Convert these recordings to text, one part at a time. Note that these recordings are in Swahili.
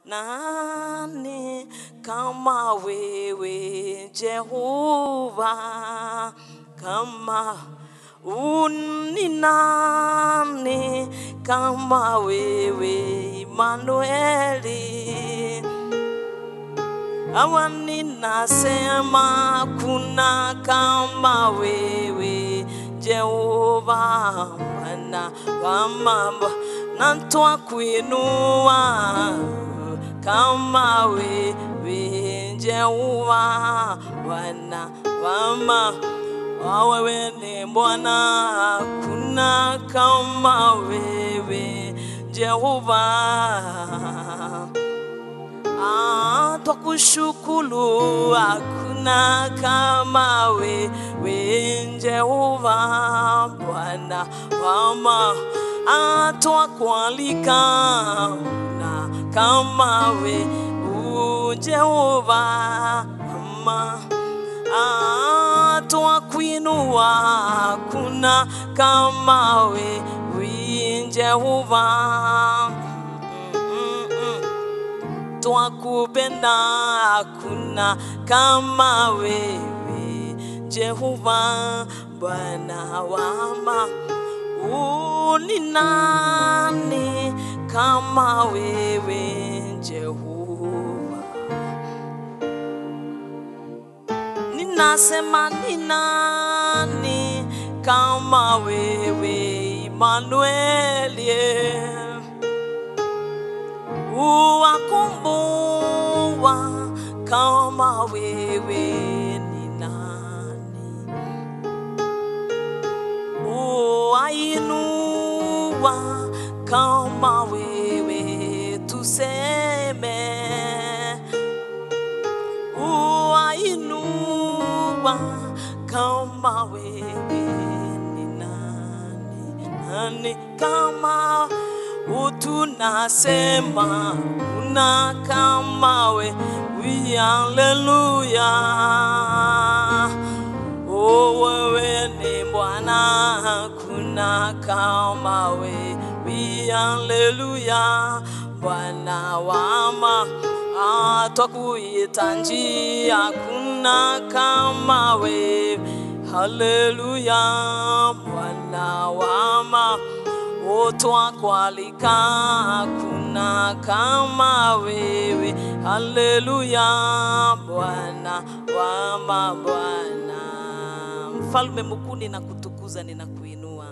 nani kama wewe Jehova, kama uni nani kama wewe Imanueli awa ninasema kuna kama wewe Jehova Bwana wa mambo na twakuinua kama wewe Jehova Bwana wa mambo wewe ni Bwana, kuna kama wewe Jehova. Ah, twakushukuru, hakuna kama wewe Jehova, Bwana wama. Ah, twakualika, na kama wewe Jehova ama Ah, twakuinua, hakuna kama wewe Jehova. Mm, mm. Twakupenda, hakuna kama wewe Jehova, Bwana wama. Uni nani kama wewe Jehova? Ninasema ni nani kama wewe Imanueli, uwakumbua kama wewe ni nani, uwainua kama wewe tuseme uwainua kama wewe ni nani, nani kama utunasema una kama wewe, haleluya. Oh, wewe ni Bwana, kuna kama wewe, haleluya. Bwana wama Ah, twakuita njia, kuna kama wewe, haleluya. Bwana wama o twakualika, kuna kama wewe, haleluya. Bwana wama, Bwana mfalme mkuu, ninakutukuza, ninakuinua.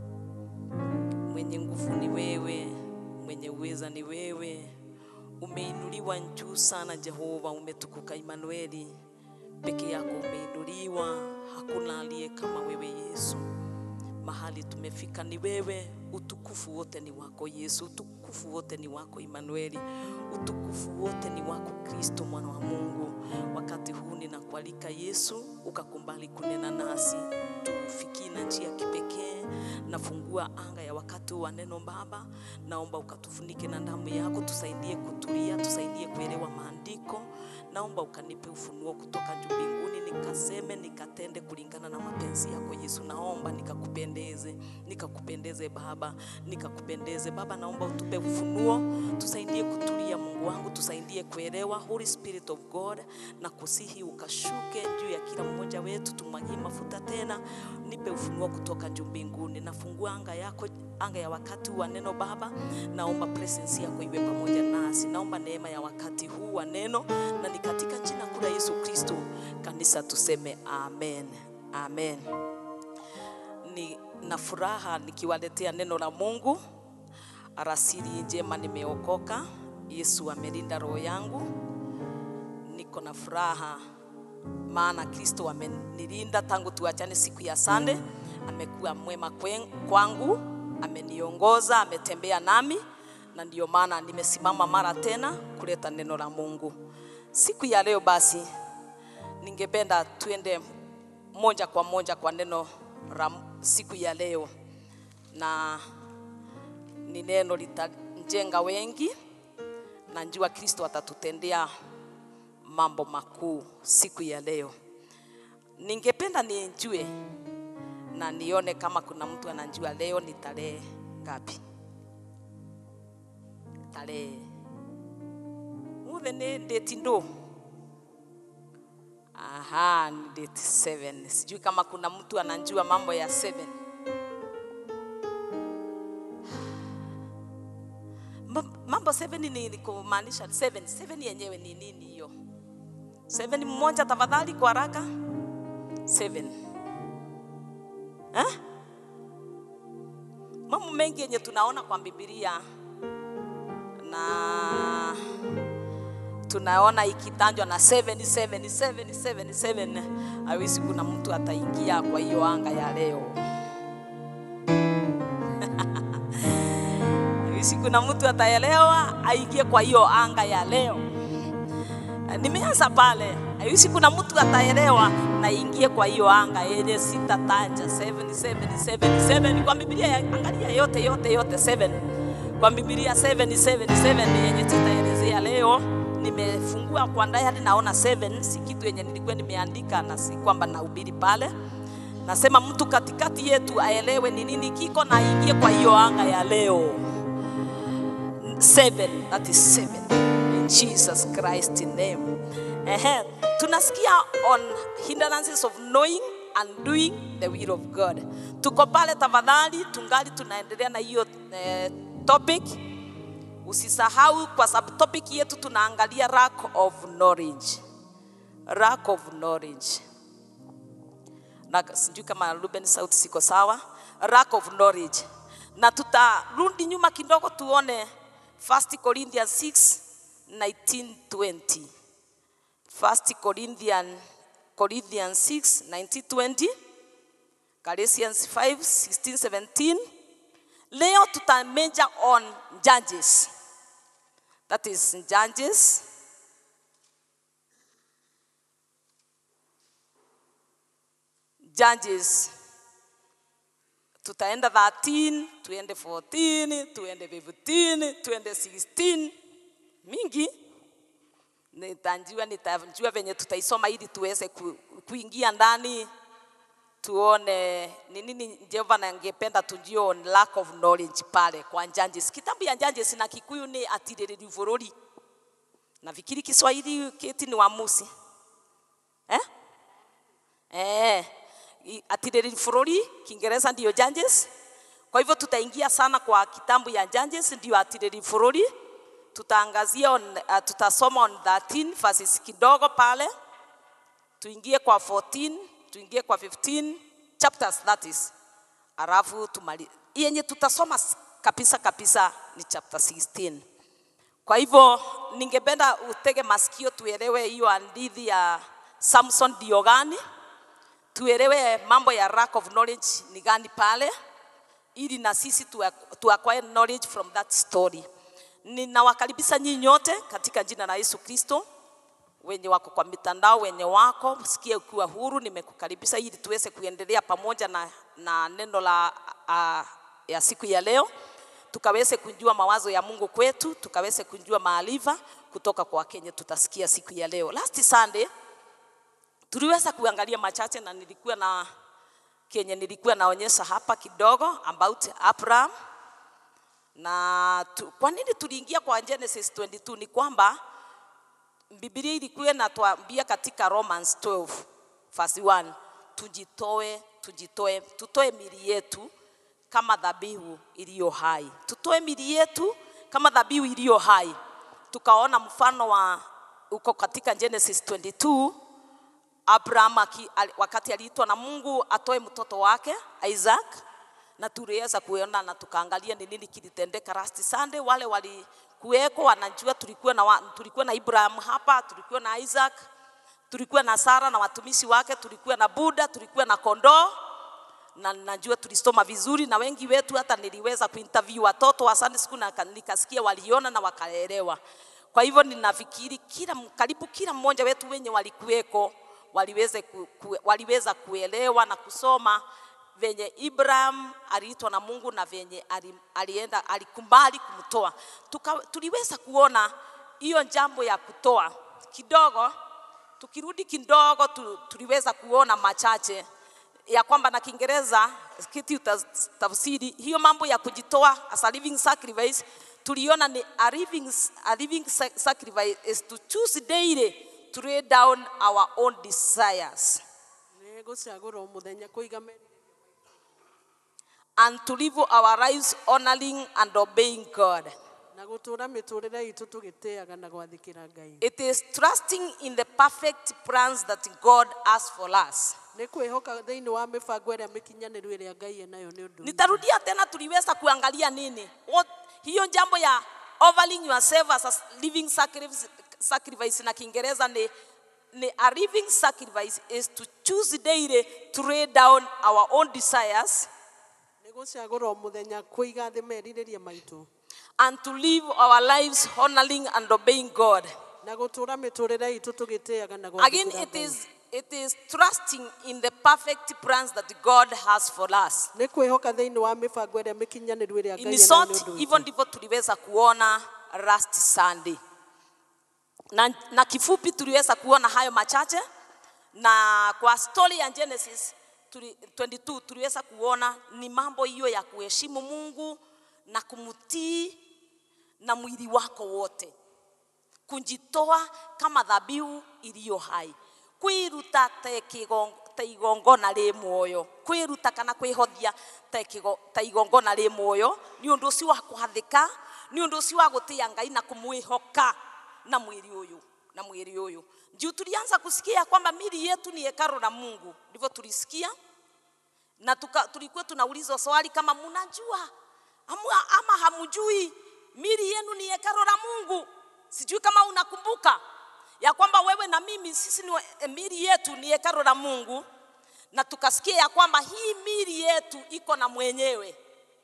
Mwenye nguvu ni wewe, mwenye uweza ni wewe umeinuliwa juu sana Jehova, umetukuka Imanueli, peke yako umeinuliwa, hakuna aliye kama wewe Yesu. Mahali tumefika ni wewe, utukufu wote ni wako Yesu, utukufu wote ni wako Imanueli, utukufu wote ni wako Kristo mwana wa Mungu. Wakati huu ninakualika Yesu, ukakumbali kunena nasi, tufikie na njia ya kipekee. Nafungua anga ya wakati wa neno Baba, naomba ukatufunike na damu yako, tusaidie kutulia, tusaidie kuelewa maandiko. Naomba ukanipe ufunuo kutoka juu mbinguni, nikaseme nikatende kulingana na mapenzi yako Yesu. Naomba nikakupendeze, nikakupendeze Baba, nikakupendeze Baba. Naomba utupe ufunuo, tusaidie kutulia Mungu wangu, tusaidie kuelewa. Holy Spirit of God, na kusihi ukashuke juu ya kila mmoja wetu, tumwagie mafuta tena, nipe ufunuo kutoka juu mbinguni. Nafungua anga yako, anga ya wakati wa neno Baba. Naomba presence yako iwe pamoja nasi, naomba neema ya wakati huu wa neno, na ni katika jina kuu la Yesu Kristo kanisa tuseme amen, amen. Ni na furaha nikiwaletea neno la Mungu. Arasili njema, nimeokoka. Yesu amelinda roho yangu, niko na furaha maana Kristo amenilinda tangu tuachane siku ya Sande. Amekuwa mwema kwen- kwangu, ameniongoza, ametembea nami, na ndiyo maana nimesimama mara tena kuleta neno la Mungu siku ya leo. Basi ningependa tuende moja kwa moja kwa neno la siku ya leo, na ni neno litajenga wengi. Najua Kristo atatutendea mambo makuu siku ya leo. Ningependa nijue na nione kama kuna mtu anajua leo ni tarehe ngapi? Tarehe Ũmũthĩ nĩ date ndũ? Aha, ni date 7. Sijui kama kuna mtu anajua mambo ya 7. Ma- Mambo 7 ni ni kumaanisha 7. 7 yenyewe ni nini hiyo? 7 mmoja tafadhali kwa haraka. 7. Eh? Mambo mengi yenye tunaona kwa Biblia na tunaona ikitanjwa na 7 7 7 7 7 hawezi kuna mtu ataingia kwa hiyo anga ya leo hawezi kuna mtu ataelewa aingie kwa hiyo anga ya leo nimeanza pale hawezi kuna mtu ataelewa na ingie kwa hiyo anga yenye sitataja 7 7 7 7 kwa Biblia angalia yote yote yote 7 kwa Biblia 7 7 7 yenye tutaelezea leo nimefungua kwa ndani naona 7 si kitu yenye nilikuwa nimeandika na si kwamba nahubiri pale nasema mtu katikati yetu aelewe ni nini kiko na aingie kwa hiyo anga ya leo 7 that is 7 in Jesus Christ name Ehe, tunasikia on hindrances of knowing and doing the will of God tuko pale tafadhali tungali tunaendelea na hiyo eh, topic usisahau kwa sababu topic yetu tunaangalia lack of knowledge lack of knowledge na sijui kama Ruben sauti siko sawa lack of knowledge na tutarudi nyuma kidogo tuone 1 Corinthians 6 19 20 1 Corinthians Corinthians 6 19 20 Galatians 5 16 17 leo tuta major on judges that is judges judges tutaenda 13 tuende 14 tuende 15 tuende 16 mingi nitajua nitajua venye tutaisoma ili tuweze ku, kuingia ndani tuone ni nini Jehova na angependa tujue on lack of knowledge pale kwa Judges. Kitabu ya Judges na Kikuyu ni atirĩrĩri bũrũri. Nafikiri Kiswahili kiti ni Waamuzi. Eh? Eh, i- atirĩrĩri bũrũri, Kiingereza ndio Judges. Kwa hivyo tutaingia sana kwa kitabu ya Judges ndio atirĩrĩri bũrũri. Tutaangazia on, uh, tutasoma on 13 verses kidogo pale tuingie kwa 14 tuingie kwa 15 chapters that is alafu tumali yenye tutasoma s- kabisa kabisa ni chapter 16 kwa hivyo ningependa utege masikio tuelewe hiyo hadithi ya Samson ndio gani tuelewe mambo ya lack of knowledge ni gani pale ili na sisi tu, tu acquire knowledge from that story ninawakaribisha nyinyi nyote katika jina la Yesu Kristo wenye wako kwa mitandao, wenye wako sikia ukiwa huru, nimekukaribisha ili tuweze kuendelea pamoja na, na neno la a, ya siku ya leo, tukaweze kujua mawazo ya Mungu kwetu, tukaweze kujua maarifa kutoka kwa Kenya tutasikia siku ya leo. Last Sunday tuliweza kuangalia machache na nilikuwa na kenye nilikuwa naonyesha hapa kidogo about Abraham na tu, kwa nini tuliingia kwa Genesis 22 ni kwamba Biblia ilikuwa inatuambia katika Romans 12 verse 1 tujitoe, tujitoe, tutoe mili yetu kama dhabihu iliyo hai, tutoe mili yetu kama dhabihu iliyo hai. Tukaona mfano wa uko katika Genesis 22 Abraham aki, ali- wakati aliitwa na Mungu atoe mtoto wake Isaac, na tuliweza kuona na tukaangalia ni nini kilitendeka last Sunday. Wale walikuweko wanajua tulikuwa na, wa, tulikuwa na Abraham hapa, tulikuwa na Isaac, tulikuwa na Sara na watumishi wake, tulikuwa na Buda, tulikuwa na kondoo na najua tulisoma vizuri, na wengi wetu hata niliweza kuinterview watoto wa Sunday school na ka- nikasikia waliona na wakaelewa. Kwa hivyo ninafikiri kila karibu kila mmoja wetu wenye walikuweko waliweze ku, ku, waliweza kuelewa na kusoma venye Ibrahim aliitwa na Mungu na venye ali- alienda alikubali kumtoa. Tuka, tuliweza kuona hiyo jambo ya kutoa kidogo tukirudi kidogo tu, tuliweza kuona machache ya kwamba na Kiingereza kiti tafsiri hiyo mambo ya kujitoa as a living sacrifice tuliona ni a living, a living sa- sacrifice is to choose daily to lay down our own desires nä gå cagå ra å må thenya kå iga merirä and to live our lives honoring and obeying God. na gå tå ra mä tå rä re itå tå gä tä aga na gwathä ra ngai It is trusting in the perfect plans that God has for us. nä kwä hoka thä inä wa mä bango ä rä a mä kinyanä ru ä rä a ngai enayo nä å ndå Nitarudia tena, tuliweza kuangalia nini What, hiyo jambo ya offering yourself as a living sacrifice, sacrifice na Kiingereza ni, ni a living sacrifice is to choose daily to lay down our own desires nä gå cagå ra å må thenya kå iga thä merirä ria maitå and to live our lives honoring and obeying God. na gå tå ra mä tå rä re itå tå gä tä aga na Again, gwathä it is, it is trusting in the perfect plans that God has for us. nä kwä hoka thä inä wa mä bango ä rä a mä kinyanä ru ä rä a In ngai enayo short, nä å ndå hivyo ndivyo tuliweza kuona last Sunday. Na, na kifupi tuliweza kuona hayo machache, na kwa story ya Genesis tuli, 22 tuliweza kuona ni mambo hiyo ya kuheshimu Mungu na kumtii na mwili wako wote, kujitoa kama dhabihu iliyo hai, kwiruta ta kigongo ta igongona rĩ muoyo kwiruta kana kwihothia ta kigo- ta igongona rĩ muoyo nĩ ũndũ ũcio wa kũhathĩka nĩ ũndũ ũcio wa gũtĩa ngai na kumwihoka na mwili ũyũ na mwili ũyũ juu tulianza kusikia kwamba mili yetu ni hekalu la Mungu ndivyo tulisikia na tuka, tulikuwa tunaulizwa swali kama mnajua ama, ama hamjui mili yenu ni hekalu la Mungu. Sijui kama unakumbuka ya kwamba wewe na mimi sisi ni wa- eh, mili yetu ni hekalu la Mungu, na tukasikia ya kwamba hii mili yetu iko na mwenyewe.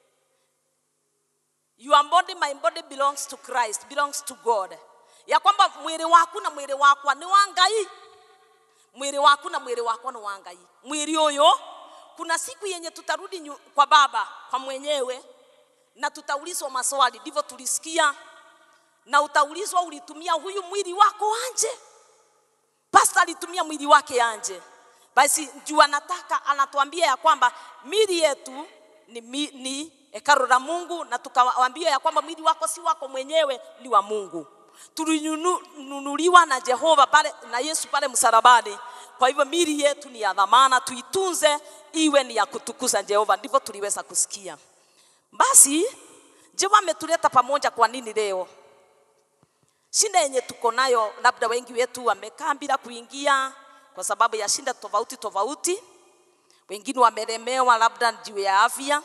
Your body, my body belongs to Christ, belongs to God, ya kwamba mwili waku na mwili wakwa ni wa Ngai mwili waku na mwili wako ni wa Ngai. Mwili huyo kuna siku yenye tutarudi nyu, kwa baba kwa mwenyewe na tutaulizwa maswali, ndivyo tulisikia, na utaulizwa ulitumia huyu mwili wako anje. Pastor alitumia mwili wake anje. Basi juu anataka anatuambia ya kwamba mili yetu ni, mi, ni hekalu la Mungu, na tukawaambia ya kwamba mwili wako si wako mwenyewe, ni wa Mungu. Tulinunuliwa na Jehova pale na Yesu pale msalabani. Kwa hivyo mili yetu ni ya dhamana, tuitunze iwe ni ya kutukuza Jehova. Ndivyo tuliweza kusikia. Basi Jehova ametuleta pamoja. Kwa nini leo? Shida yenye tuko nayo, labda wengi wetu wamekaa bila kuingia kwa sababu ya shida tofauti tofauti. Wengine wamelemewa labda juu ya afya,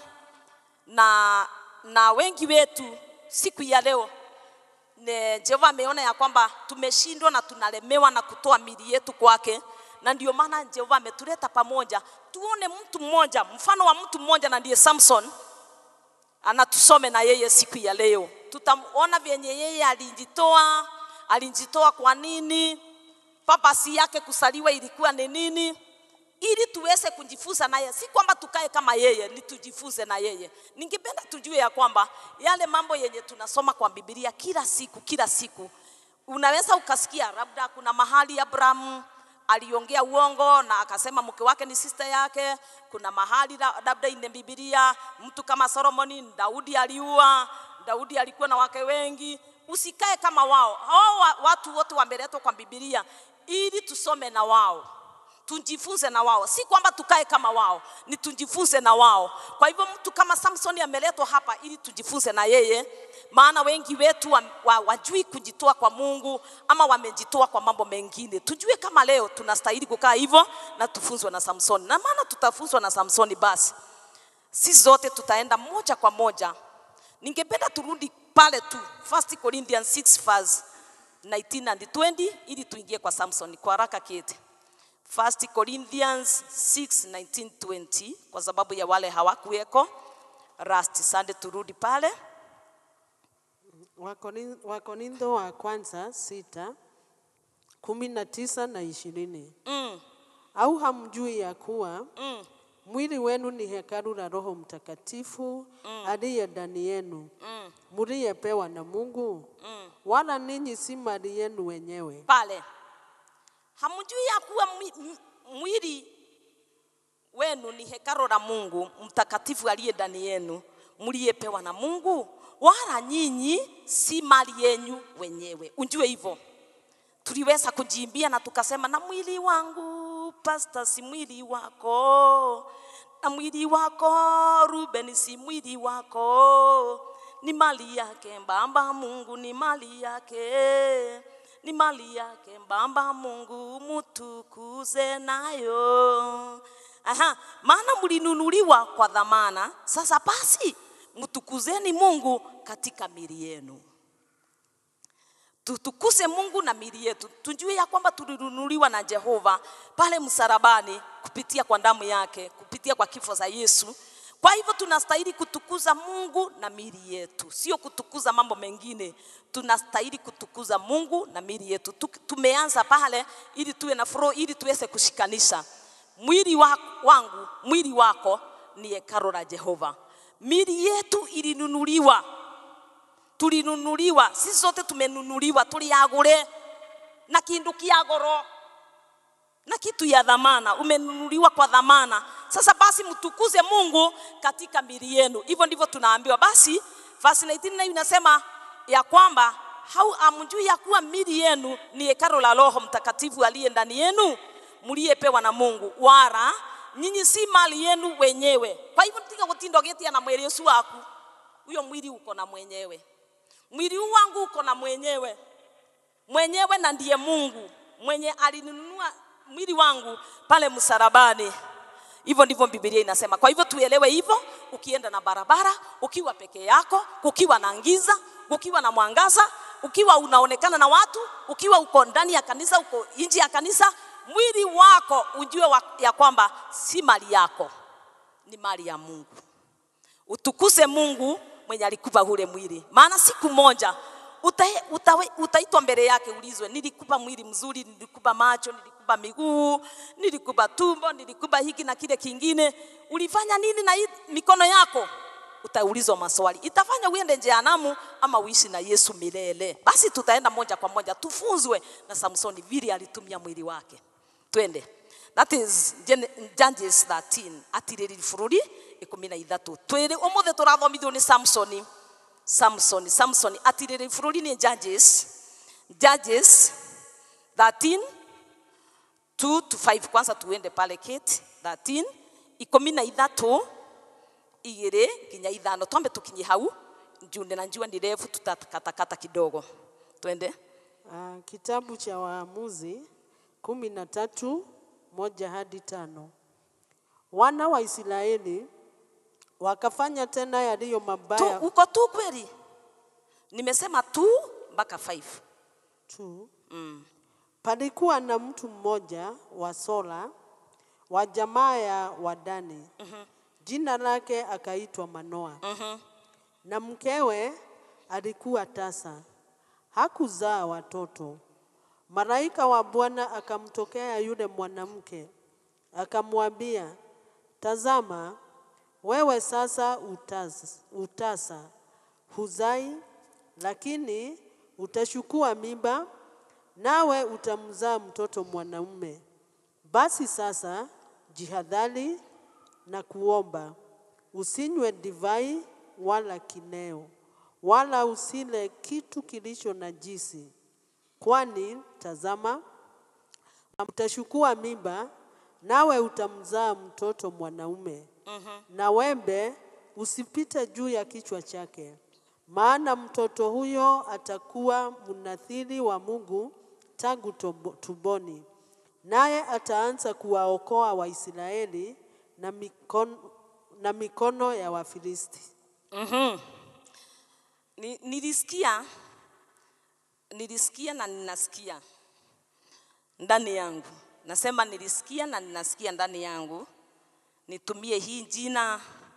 na, na wengi wetu siku ya leo ne Jehova ameona ya kwamba tumeshindwa na tunalemewa na kutoa mili yetu kwake, na ndio maana Jehova ametuleta pamoja tuone mtu mmoja, mfano wa mtu mmoja, na ndiye Samson anatusome na yeye siku ya leo. Tutaona vyenye yeye alijitoa, alijitoa kwa nini, papasi yake kusaliwa ilikuwa ni nini, ili tuweze kujifunza naye, si kwamba tukae kama yeye, ni tujifunze na yeye. Ningependa tujue ya kwamba yale mambo yenye tunasoma kwa Biblia kila siku kila siku, unaweza ukasikia labda kuna mahali Abrahamu aliongea uongo na akasema mke wake ni sister yake. Kuna mahali la- labda ine Biblia mtu kama Solomoni, Daudi aliua, Daudi alikuwa na wake wengi. Usikae kama wao. Hao wa- watu wote wameletwa kwa Biblia ili tusome na wao tujifunze na wao, si kwamba tukae kama wao, ni tujifunze na wao. Kwa hivyo mtu kama Samsoni ameletwa hapa ili tujifunze na yeye, maana wengi wetu wa, wa, wajui kujitoa kwa Mungu ama wamejitoa kwa mambo mengine. Tujue kama leo tunastahili kukaa hivyo na tufunzwe na Samsoni, na maana tutafunzwa na Samsoni, basi sisi zote tutaenda moja kwa moja. Ningependa turudi pale tu 1 Corinthians 6 verse 19 and 20 ili tuingie kwa Samson kwa haraka kete. 1 Corinthians 6 19 20 kwa sababu ya wale hawakuweko last Sunday, turudi pale Wakorin- Wakorintho wa kwanza sita kumi na tisa na ishirini. mm, Au hamjui ya kuwa mm, mwili wenu ni hekalu la Roho Mtakatifu aliye ndani yenu mm, mliyepewa na Mungu, mm. wala ninyi si mali yenu wenyewe. pale hamjui ya kuwa mwi- m- mwili wenu ni hekalo la Mungu mtakatifu aliye ndani yenu mliyepewa na Mungu, wala nyinyi si mali yenyu wenyewe. Unjue hivyo. Tuliweza kujiimbia na tukasema, na mwili wangu pasta, si mwili wako, na mwili wako Ruben, si mwili wako, ni mali yake Baba Mungu, ni mali yake, ni mali yake Baba Mungu, mutukuze nayo. Aha, maana mlinunuliwa kwa dhamana. Sasa basi mtukuzeni Mungu katika mili yenu. Tutukuse Mungu na mili yetu, tujue ya kwamba tulinunuliwa na Jehova pale msalabani kupitia kwa damu yake, kupitia kwa kifo za Yesu. Kwa hivyo tunastahili kutukuza Mungu na mili yetu, sio kutukuza mambo mengine. Tunastahili kutukuza Mungu na mili yetu. Tu- Tumeanza pale ili tuwe na flow, ili tuweze kushikanisha mwili wa, wangu, mwili wako ni hekalo la Jehova. Mili yetu ilinunuliwa tulinunuliwa, sisi sote tumenunuliwa, tuliagure na kindu kia goro na kitu ya dhamana, umenunuliwa kwa dhamana. Sasa basi mtukuze Mungu katika mili yenu. Hivyo ndivyo tunaambiwa. Basi verse 19 nayo inasema ya kwamba hau amjui ya kuwa mili yenu ni hekalo la Roho Mtakatifu aliye ndani yenu mliyepewa na Mungu, wala nyinyi si mali yenu wenyewe. Kwa hivyo tiga gutindo getia na mwili ucio waku, huyo mwili uko na mwenyewe. Mwili huu wangu uko na mwenyewe mwenyewe, na ndiye Mungu mwenye alinunua mwili wangu pale msalabani. Hivyo ndivyo Biblia inasema. Kwa hivyo tuelewe hivyo, ukienda na barabara, ukiwa peke yako, kukiwa na giza, kukiwa na mwangaza, ukiwa unaonekana na watu, ukiwa uko ndani ya kanisa, uko nje ya kanisa, mwili wako ujue wa, ya kwamba si mali yako, ni mali ya Mungu. Utukuse Mungu mwenye alikupa ule mwili, maana siku moja uta- utawe- utaitwa mbele yake, ulizwe, nilikupa mwili mzuri, nilikupa macho, nilikupa miguu, nilikupa tumbo, nilikupa hiki na kile kingine, ulifanya nini na hii mikono yako? Utaulizwa maswali, itafanya uende jehanamu ama uishi na Yesu milele. Basi tutaenda moja kwa moja tufunzwe na Samsoni vile alitumia mwili wake. Twende. That is Gen- Judges 13 atiriri bururi ikumi na ithatu twiri umuthe turathomithio ni Samsoni Samsoni Samsoni atiriri bururi ni Judges Judges 13 2 to 5 kwanza tuende pale Kate 13 ikumi na ithatu igiri nginya ithano twambe tukinye hau njunde na njua ni refu tutakatakata kidogo twende Ah, kitabu cha Waamuzi kumi na tatu moja hadi tano. Wana wa Israeli wakafanya tena yaliyo tu, mabaya uko tu kweli nimesema tu mpaka 5 tu. Palikuwa na mtu mmoja wa Sola wa jamaa ya Wadani, jina lake akaitwa Manoa, na mkewe alikuwa tasa, hakuzaa watoto. Malaika wa Bwana akamtokea yule mwanamke akamwambia, tazama, wewe sasa utasa, utasa huzai, lakini utachukua mimba, nawe utamzaa mtoto mwanaume. Basi sasa jihadhari na kuomba, usinywe divai wala kineo, wala usile kitu kilicho najisi, kwani tazama, utachukua mimba, nawe utamzaa mtoto mwanaume. Na wembe usipite juu ya kichwa chake, maana mtoto huyo atakuwa mnathiri wa Mungu tangu tobo- tumboni, naye ataanza kuwaokoa Waisraeli na mikono, na mikono ya Wafilisti. Ni- nilisikia nilisikia na ninasikia ndani yangu nasema nilisikia na ninasikia ndani yangu nitumie hii jina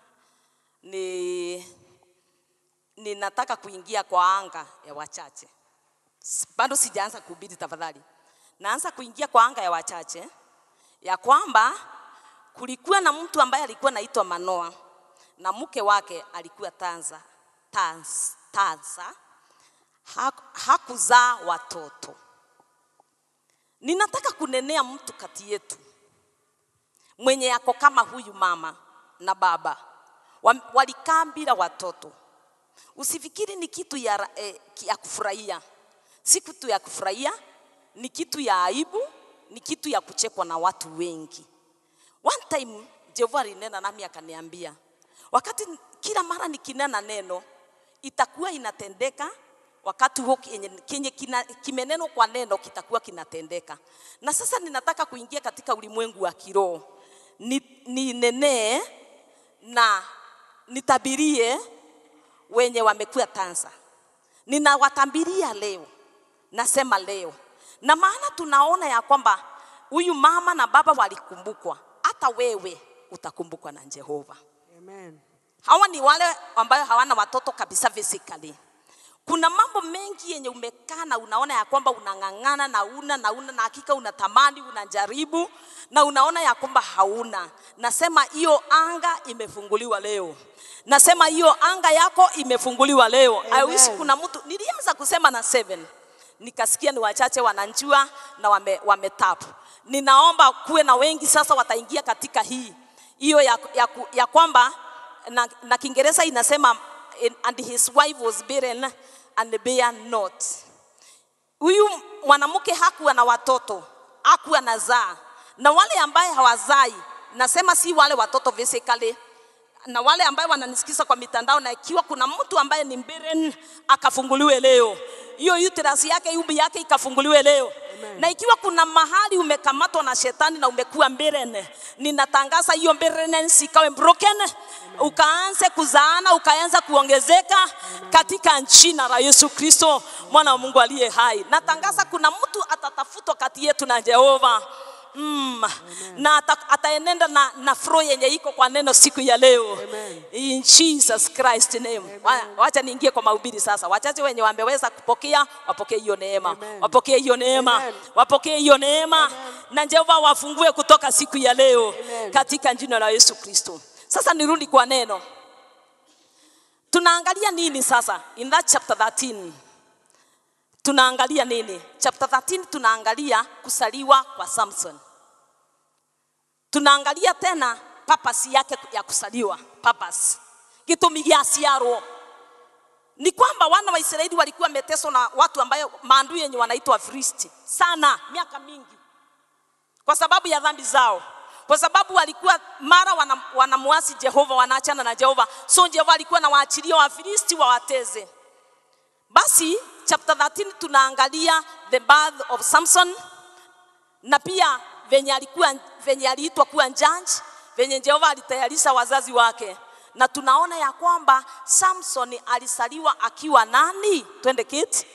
ni ninataka kuingia kwa anga ya wachache S- bado sijaanza kuhubiri tafadhali naanza kuingia kwa anga ya wachache ya kwamba kulikuwa na mtu ambaye alikuwa naitwa Manoa na mke wake alikuwa Tanza, Tans, Tanza Hak- hakuzaa watoto. Ninataka kunenea mtu kati yetu mwenye yako kama huyu mama na baba Wa- walikaa bila watoto, Usifikiri ni kitu ya, eh, ya kufurahia, si kitu ya kufurahia, ni kitu ya aibu, ni kitu ya kuchekwa na watu wengi. One time Jehova alinena nami akaniambia, wakati kila mara nikinena neno itakuwa inatendeka wakati huo kenye, kenye kina, kimeneno kwa neno kitakuwa kinatendeka. Na sasa ninataka kuingia katika ulimwengu wa kiroho, ni, ninenee na nitabirie wenye wamekuwa tansa. Ninawatabiria leo, nasema leo, na maana tunaona ya kwamba huyu mama na baba walikumbukwa, hata wewe utakumbukwa na Jehova. Amen. Hawa ni wale ambayo hawana watoto kabisa physically. Kuna mambo mengi yenye umekaa na unaona ya kwamba unang'ang'ana na una na una na hakika unatamani unajaribu na unaona ya kwamba hauna. Nasema hiyo anga imefunguliwa leo. Nasema hiyo anga yako imefunguliwa leo. I wish Amen. kuna mtu nilianza kusema na seven nikasikia ni wachache wananjua na wame, wametap. Ninaomba kuwe na wengi sasa wataingia katika hii hiyo ya, ya, ku- ya kwamba na, na Kiingereza inasema and his wife was barren and bare not. Huyu mwanamke hakuwa na watoto, hakuwa na zaa, na wale ambaye hawazai, nasema si wale watoto physically, na wale ambaye wananisikiza kwa mitandao, na ikiwa kuna mtu ambaye ni barren akafunguliwe leo, hiyo uterus yake, umbi yake ikafunguliwe leo. Amen. Na ikiwa kuna mahali umekamatwa na shetani na umekuwa barren, ninatangaza hiyo barrenness ikawe broken, ukaanze kuzaana, ukaanza kuongezeka katika jina la Yesu Kristo, mwana wa Mungu aliye hai. Natangaza kuna mtu atatafutwa kati yetu na Jehova. Mm. Na ata, ataenenda na, na flow yenye iko kwa neno siku ya leo Amen. in Jesus Christ name. Wa- Wacha niingie kwa mahubiri sasa. Wachache wenye wameweza kupokea wapokee hiyo neema, Amen. wapokee hiyo neema, Amen. wapokee hiyo neema, na Jehova wafungue kutoka siku ya leo Amen. katika jina la Yesu Kristo. Sasa nirudi kwa neno, tunaangalia nini sasa in that chapter 13 tunaangalia nini? Chapter 13 tunaangalia kusaliwa kwa Samson. Tunaangalia tena purpose yake ya kusaliwa, purpose. Gitumi gĩa ciarwo ni kwamba wana wa Israeli walikuwa wameteswa na watu ambayo maadui yenye wanaitwa Wafilisti sana miaka mingi kwa sababu ya dhambi zao, kwa sababu walikuwa mara wana- wanamuasi Jehova, wanaachana na Jehova, so Jehova alikuwa anawaachilia Wafilisti wawateze. Basi chapter 13 tunaangalia the birth of Samson na pia venye alikuwa venye aliitwa kuwa judge, venye Jehova alitayarisha wazazi wake, na tunaona ya kwamba Samson alisaliwa akiwa nani? Twende kiti.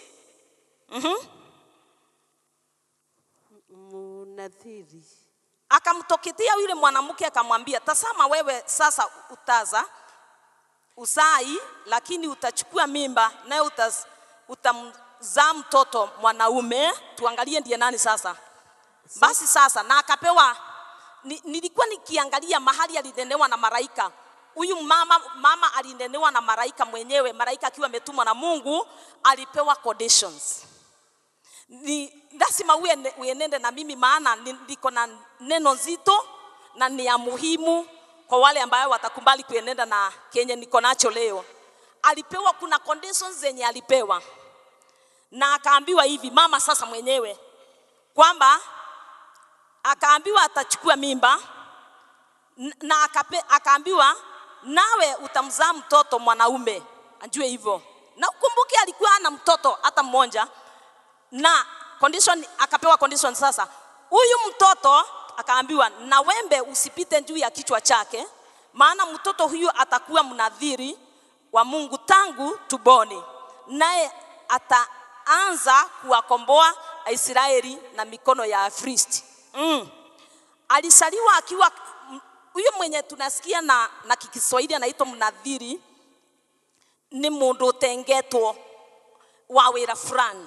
Mnathiri. Akamtoketea yule mwanamke akamwambia, tazama wewe sasa utaza usai, lakini utachukua mimba naye utaz- utamzaa mtoto mwanaume. Tuangalie ndiye nani sasa. Basi sasa, na akapewa ni, nilikuwa nikiangalia mahali alinenewa na malaika huyu mama, mama alinenewa na malaika mwenyewe, malaika akiwa ametumwa na Mungu, alipewa conditions ni lazima uene- uenende na mimi, maana ni- niko na neno nzito na ni ya muhimu kwa wale ambayo watakubali kuenenda na kenye niko nacho leo. Alipewa, kuna conditions zenye alipewa, na akaambiwa hivi mama sasa mwenyewe kwamba akaambiwa atachukua mimba n- na akape, akaambiwa nawe utamzaa mtoto mwanaume, ajue hivyo. Na ukumbuke alikuwa ana mtoto hata mmoja, na condition akapewa condition sasa. Huyu mtoto akaambiwa, na wembe usipite juu ya kichwa chake, maana mtoto huyu atakuwa mnadhiri wa Mungu tangu tuboni, naye ataanza kuwakomboa Israeli na mikono ya Wafilisti. Mm. Alisaliwa akiwa m- huyu mwenye tunasikia na, na Kiswahili anaitwa mnadhiri, ni mundu utengetwo wa wira fulani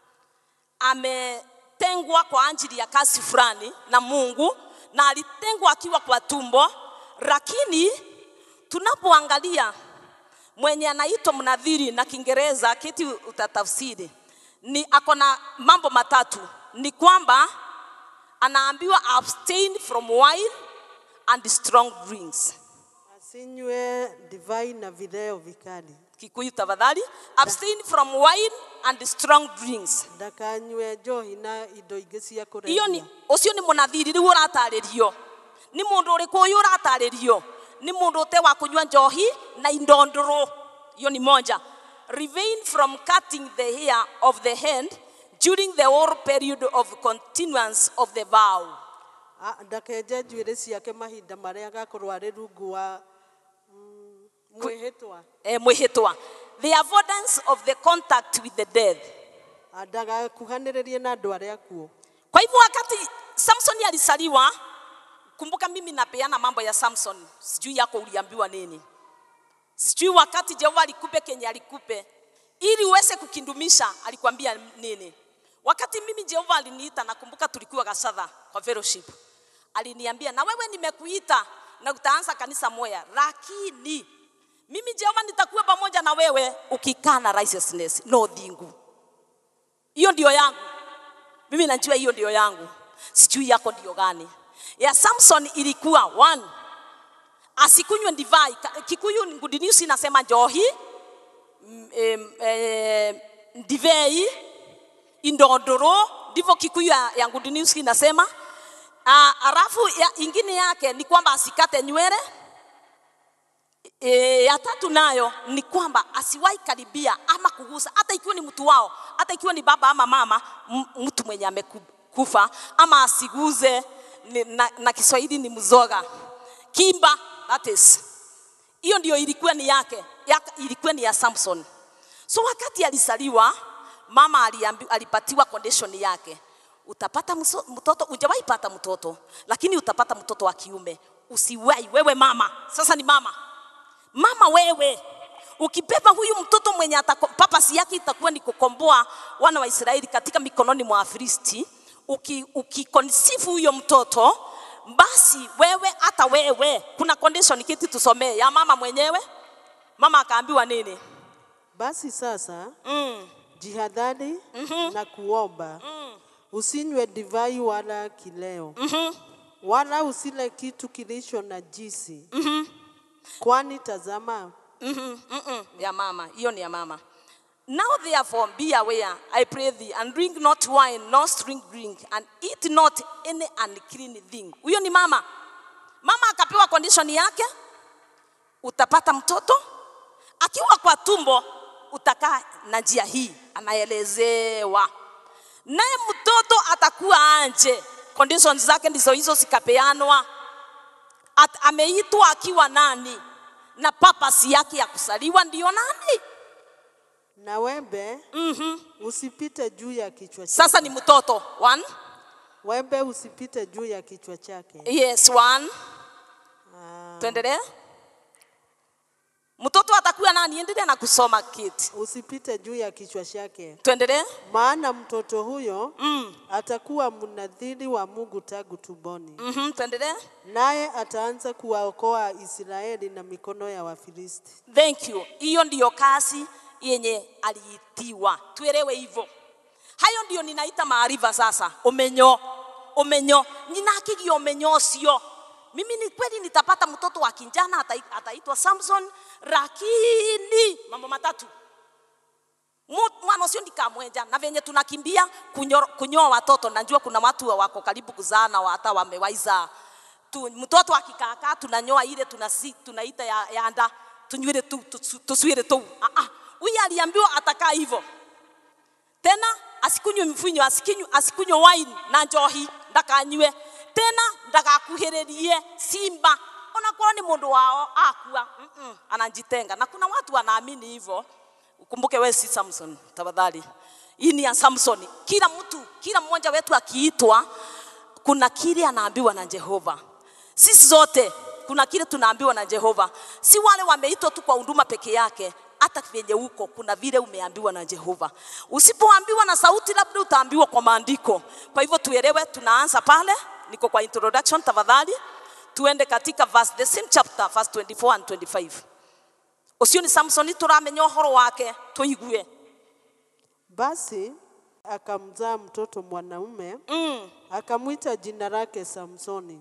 ametengwa kwa ajili ya kazi fulani na Mungu na alitengwa akiwa kwa tumbo, lakini tunapoangalia mwenye anaitwa mnadhiri na Kiingereza kiti utatafsiri ni ako na mambo matatu, ni kwamba anaambiwa abstain from wine and strong drinks. Asinywe divai na vileo vikali. kikuyu tafadhali abstain from wine and strong drinks ndakanyue njohi na indo ingĩ cia iyo ni kũrebia ucio ni munathiri riu uratarĩrio ni mundu uriku uyu uratarĩrio ni mundu ute wa kunyua njohi na indo ndũrũ iyo ni moja refrain from cutting the hair of the hand during the whole period of continuance of the vow Ah, ndakenje njuĩrĩ ciake mahinda marĩa agakorwo arĩ rungu wa mm, mwĩhĩtwa eh, mwĩhĩtwa the avoidance of the contact with the dead Ah, ndagakuhanĩrĩrie na andũ arĩa akuũ Kwa hivyo wakati Samson alisaliwa, kumbuka mimi napeana mambo ya Samson, sijui yako uliambiwa nini, sijui wakati Jehova alikupe kenye alikupe ili uweze kukindumisha, alikwambia nini? Wakati mimi Jehova aliniita, nakumbuka tulikuwa Gasadha kwa fellowship, aliniambia na wewe nimekuita na utaanza kanisa moya, lakini mimi Jehova nitakuwa pamoja na wewe ukikaa na righteousness, no dhingu. Hiyo ndio yangu mimi najua hiyo ndio yangu, sijui yako ndio gani. Ya Samson ilikuwa one, asikunywe divai. Ka- Kikuyu Good News inasema njohi, mm, em, eh, divei, indondoro, ndivyo Kikuyu ya, ya Good News inasema. Uh, alafu ya, ingine yake ni kwamba asikate nywele. E, ya tatu nayo ni kwamba asiwahi karibia ama kugusa, hata ikiwa ni mtu wao, hata ikiwa ni baba ama mama, m- mtu mwenye amekufa, ama asiguze ni, na, na Kiswahili ni mzoga kimba, that is hiyo ndio ilikuwa ni yake, yake ilikuwa ni ya Samson. So wakati alisaliwa, mama aliambi, alipatiwa condition yake, utapata mso, mtoto, hujawahi pata mtoto, lakini utapata mtoto wa kiume. Usiwahi wewe mama, sasa ni mama mama wewe ukibeba huyu mtoto mwenye atako- papasi yake itakuwa ni kukomboa wana wa Israeli katika mikononi mwa Wafilisti, uki- ukikonsifu huyo mtoto basi wewe hata wewe, kuna condition kiti tusomee ya mama mwenyewe. Mama akaambiwa nini? basi sasa Mm, jihadhari na kuomba usinywe divai wala kileo wala usile kitu kilicho na jisi kwani tazama mhm, mhm, ya mama, hiyo ni ya mama. Now therefore be aware, I pray thee, and drink not wine, nor strong drink, and eat not any unclean thing. Huyo ni mama. Mama akapewa condition yake, utapata mtoto akiwa kwa tumbo, utakaa na njia hii, anaelezewa naye mtoto atakuwa anje. Conditions zake ndizo hizo zikapeanwa. At, ameitwa akiwa nani na papasi yake ya kusaliwa ndiyo nani? na wembe usipite juu ya kichwa chake. Sasa ni mtoto one. Wembe usipite juu ya kichwa chake. Yes, one. Ah, Tuendelee. Mtoto atakuwa nani? Endelea na kusoma kiti. usipite juu ya kichwa chake, Tuendelee. maana mtoto huyo Mm. atakuwa mnadhiri wa Mungu tangu tumboni, Mhm, tuendelee. naye ataanza kuwaokoa Israeli na mikono ya Wafilisti. Thank you. Hiyo ndiyo kazi yenye aliitiwa. Tuelewe hivyo. Hayo ndio ninaita maarifa sasa. Umenyo. Umenyo. Ninakigi umenyo ucio. Mimi ni kweli nitapata mtoto wa kijana atai- ataitwa Samson, lakini mambo matatu. Mu- Mwana ucio ndikamwenja na venye tunakimbia kunyo- kunyoa watoto, najua kuna watu wako karibu kuzaa na hata wamewaiza tu, mtoto akikaakaa tunanyoa ile tunasi, tunaita ya, ya nda tunywele tu tu- tuswire tu. Ah, ah. Huyu aliambiwa atakaa hivyo tena, asikunywe mvinyo, asikunywe, asikunywe wine na njohi, ndakanywe tena, ndagakuhĩrĩrie simba onakorwo ni mundu wao akua mm -mm, anajitenga na kuna watu wanaamini hivyo. Ukumbuke wewe si Samson, tafadhali. Hii ni ya Samson. Kila mtu, kila mmoja wetu akiitwa, kuna kile anaambiwa na Jehova. Sisi zote kuna kile tunaambiwa na Jehova, si wale wameitwa tu kwa huduma peke yake. Hata vyenye huko kuna vile umeambiwa na Jehova. Usipoambiwa na sauti, labda utaambiwa kwa maandiko. Kwa hivyo tuelewe, tunaanza pale, niko kwa introduction. Tafadhali tuende katika verse, the same chapter verse 24 and 25. Ucio ni Samson turamenya uhoro wake tuigue. Basi akamzaa mtoto mwanaume, Mm, akamwita jina lake Samsoni.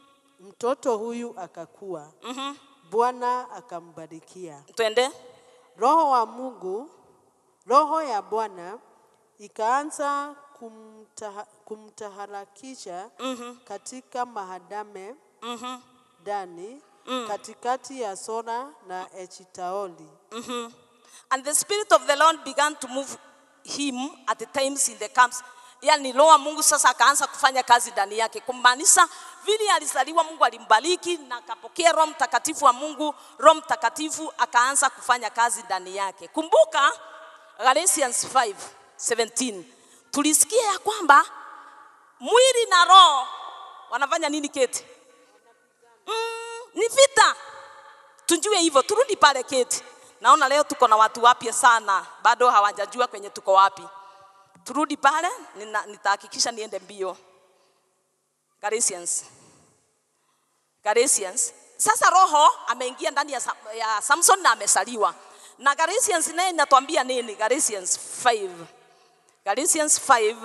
Mtoto huyu akakua, mhm. Bwana akambarikia. Twende. Roho wa Mungu, roho ya Bwana ikaanza kumtaha, kumtaharakisha katika mahadame ndani katikati ya Sora na Eshitaoli. And the Spirit of the Lord began to move him at the times in the camps. Yani roho wa Mungu sasa akaanza kufanya kazi ndani yake, kumaanisha vile alizaliwa Mungu alimbariki na akapokea Roho Mtakatifu wa Mungu. Roho Mtakatifu akaanza kufanya kazi ndani yake. Kumbuka Galatians 5:17 tulisikia ya kwamba mwili na roho wanafanya nini? Keti mm, ni vita tujue hivyo, turudi pale keti. Naona leo tuko na watu wapya sana, bado hawajajua kwenye tuko wapi. Turudi pale, nina- nitahakikisha niende mbio. Galatians. Galatians. Sasa roho ameingia ndani ya, Sam- ya Samson na amesaliwa. Na Galatians naye inatuambia nini? Galatians 5. Galatians 5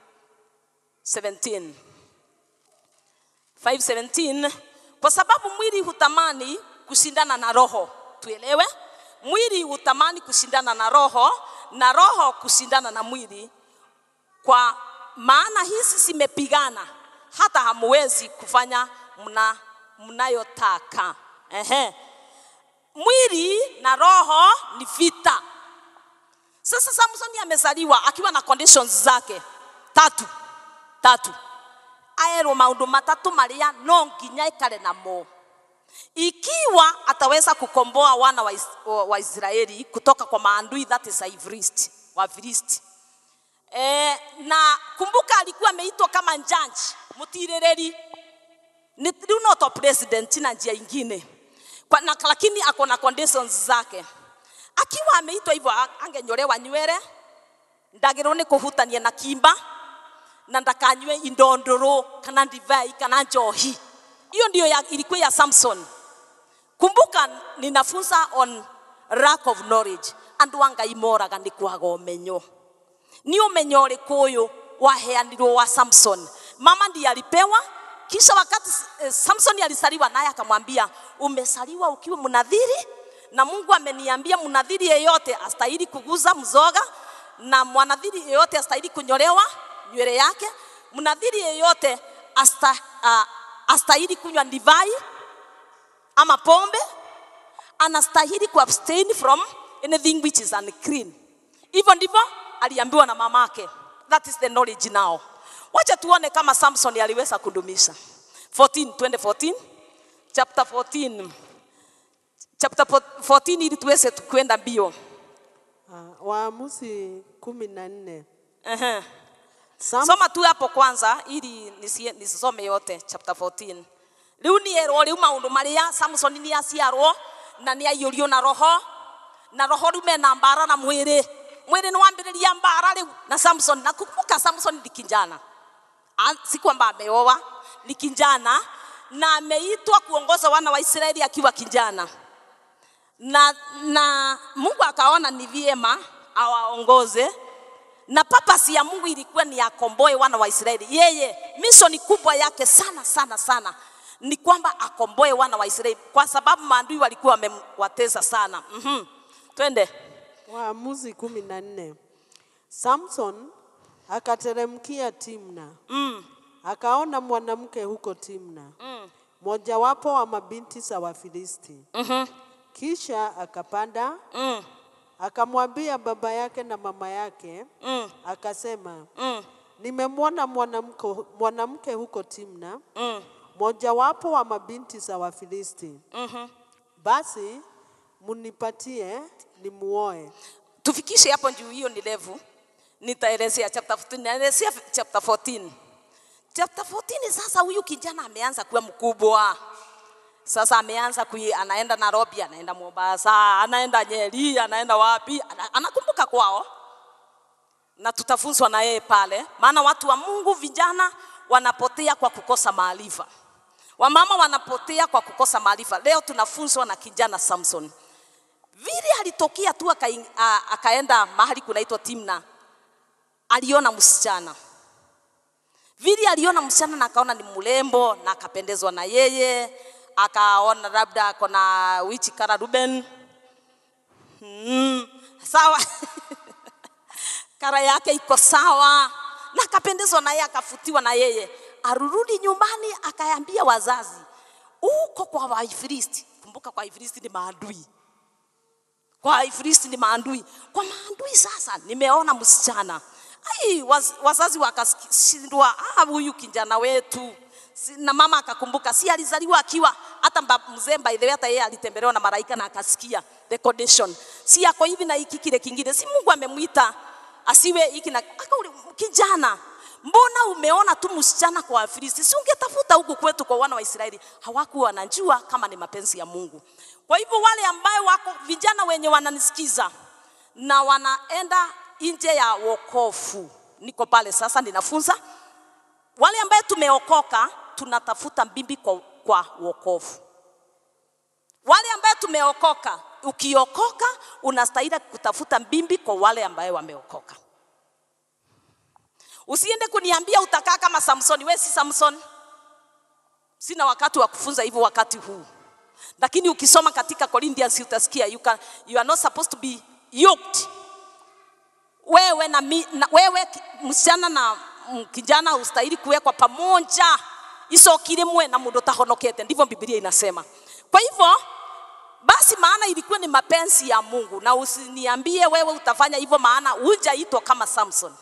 17. 5:17 kwa sababu mwili hutamani kushindana na roho. Tuelewe, mwili hutamani kushindana na roho na roho kushindana na mwili, kwa maana hizi zimepigana hata hamuwezi kufanya mna mnayotaka. Ehe, mwili na roho ni vita. Sasa Samsoni amezaliwa akiwa na conditions zake tatu tatu aerwo maundu matatu maria no nginya ikare namo ikiwa ataweza kukomboa wana wa, Is wa wa Israeli kutoka kwa maandui that is Ifrist, wa Filisti. E, na kumbuka alikuwa ameitwa kama judge mtiririri ni rĩu no to president na njia ingine kwa, na, lakini ako na conditions zake akiwa ameitwa hivyo a- angenyolewa nywele ndagĩrwo nĩ kũhutania na kimba na ndakanywe indo ndũrũ kana divai kana njohi hiyo ndio ya, ilikuwa ya samson kumbuka ninafunza on lack of knowledge andũ a ngai moraga nĩ kwaga ũmenyo ni umenyo ũrĩkũ ũyũ waheanirwo wa samson mama ndiye alipewa kisha wakati eh, samson alisaliwa naye akamwambia umesaliwa ukiwa mnadhiri na mungu ameniambia mnadhiri yeyote astahili kuguza mzoga na mwanadhiri yeyote astahili kunyolewa nywele yake mnadhiri yeyote asta, uh, astahili kunywa divai ama pombe anastahili kuabstain from anything which is unclean. Hivyo ndivyo aliambiwa na mamake. That is the knowledge now. Wacha tuone kama Samson aliweza kudumisha. 14, twende 14. Chapter 14. Chapter 14 ili tuweze kwenda mbio. Ah, Waamuzi kumi na nne. Ehe. Sam- Soma tu hapo kwanza ili nisie- nisisome yote chapter 14. Riu ni erwo riu maundu maria Samson ni aciarwo na ni aiyurio na roho na roho riu mena mbara na mwiri mwiri ni wambiriria mbara riu na Samson na kumbuka Samson ni kijana A- si kwamba ameoa ni kijana na ameitwa kuongoza wana wa Israeli akiwa kijana na, na Mungu akaona ni vyema awaongoze na papasi ya Mungu ilikuwa ni akomboe wana wa Israeli. Yeye mishoni kubwa yake sana sana sana ni kwamba akomboe wana wa Israeli, kwa sababu maadui walikuwa wamewatesa sana. mm Twende. Waamuzi kumi na nne. Samson akateremkia Timna, mm. akaona mwanamke huko Timna, mojawapo wa mabinti za Wafilisti. mm Kisha akapanda mm. akamwambia baba yake na mama yake, mm. akasema, mm. nimemwona mwanamke mwanamke huko Timna, mm. mojawapo wa mabinti za Wafilisti. Mhm. Basi munipatie nimuoe. tufikishe hapo juu, hiyo ni level. Nitaelezea chapter 14, naelezea chapter 14. Chapter 14 sasa, huyu kijana ameanza kuwa mkubwa sasa, ameanza kui, anaenda Nairobi, anaenda Mombasa, anaenda Nyeri, anaenda wapi, ana, anakumbuka kwao, na tutafunzwa na yeye pale, maana watu wa Mungu vijana wanapotea kwa kukosa maarifa, wamama wanapotea kwa kukosa maarifa. Leo tunafunzwa na kijana Samson vile alitokea tu akaing- a- akaenda mahali kunaitwa Timna, aliona msichana vile aliona msichana na akaona ni mrembo na akapendezwa na yeye, akaona labda ako na wichi kara Ruben mm, sawa kara yake iko sawa na akapendezwa naye akafutiwa na yeye arurudi nyumbani akaambia wazazi uko kwa waifilisti kumbuka kwa waifilisti ni maadui kwa waifilisti ni maadui kwa maadui sasa nimeona msichana ai waz, wazazi wakashindwa ah, huyu kijana wetu Si- na mama akakumbuka si alizaliwa akiwa hata mba- mzee by the way hata yeye alitembelewa na malaika na akasikia the condition si ako hivi na hiki kile kingine si Mungu amemwita asiwe hiki na akauli kijana mbona umeona tu msichana kwa Wafilisti si ungetafuta huku kwetu kwa wana wa Israeli hawakuwa wanajua kama ni mapenzi ya Mungu kwa hivyo wale ambayo wako vijana wenye wananisikiza na wanaenda nje ya wokovu niko pale sasa ninafunza wale ambaye tumeokoka tunatafuta mbimbi kwa, kwa wokovu. Wale ambaye tumeokoka, ukiokoka unastahili kutafuta mbimbi kwa wale ambaye wameokoka. Usiende kuniambia utakaa kama Samsoni. Wewe si Samson. Sina wakati wa kufunza hivyo wakati huu, lakini ukisoma katika Corinthians utasikia you, can, you are not supposed to be yoked wewe na, mi, na wewe ki- msichana na mm, kijana ustahili kuwekwa pamoja isokire mwe na mundu tahonokete ndivyo biblia inasema kwa hivyo basi maana ilikuwa ni mapenzi ya mungu na usiniambie wewe utafanya hivyo maana hujaitwa kama samson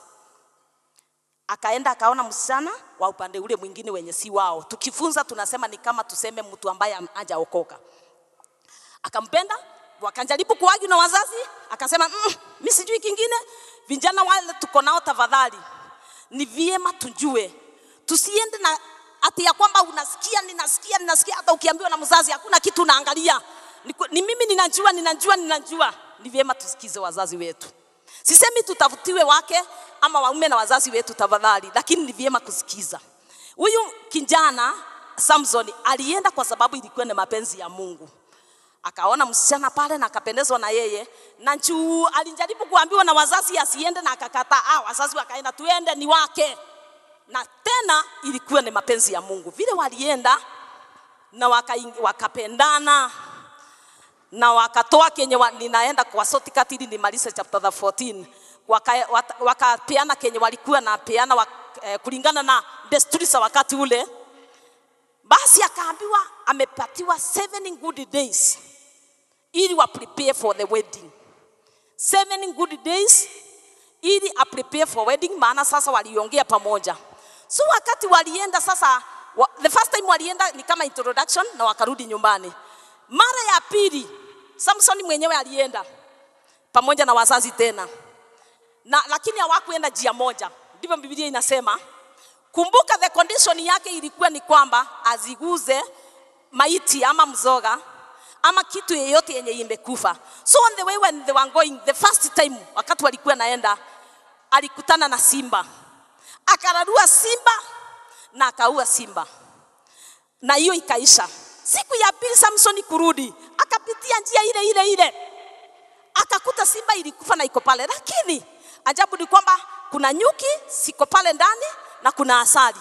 akaenda akaona msichana wa upande ule mwingine wenye si wao tukifunza tunasema ni kama tuseme mtu ambaye am- hajaokoka akampenda wakajaribu kuwagi na wazazi akasema mm, mi sijui kingine vijana wale tuko nao tafadhali ni vyema tujue tusiende na ati ya kwamba unasikia ninasikia ninasikia hata ukiambiwa na mzazi hakuna kitu unaangalia ni, ku- ni mimi ninajua ninajua ninajua ni vyema tusikize wazazi wetu sisemi tutafutiwe wake ama waume na wazazi wetu tafadhali lakini ni vyema kusikiza huyu kijana samson alienda kwa sababu ilikuwa ni mapenzi ya mungu akaona msichana pale na akapendezwa na yeye na juu alijaribu kuambiwa na wazazi asiende na akakataa ah, wazazi wakaenda tuende ni wake na tena ilikuwa ni mapenzi ya mungu vile walienda na wakaing- wakapendana na wakatoa kenye wa, ninaenda kwa shortcut ili nimalize chapter 14 wakapeana waka wakapeana kenye walikuwa na peana wak, eh, kulingana na desturi za wakati ule basi akaambiwa amepatiwa seven good days ili wa prepare for the wedding seven good days ili a prepare for wedding maana sasa waliongea pamoja so wakati walienda sasa wa, the first time walienda ni kama introduction na wakarudi nyumbani mara ya pili samson mwenyewe alienda pamoja na wazazi tena na lakini hawakuenda njia moja ndivyo biblia inasema kumbuka the condition yake ilikuwa ni kwamba aziguze maiti ama mzoga ama kitu yeyote yenye imekufa so on the way when they were going the first time wakati walikuwa naenda alikutana na simba akararua simba na akaua simba na hiyo ikaisha siku ya pili samsoni kurudi akapitia njia ile ile ile akakuta simba ilikufa na iko pale lakini ajabu ni kwamba kuna nyuki siko pale ndani na kuna asali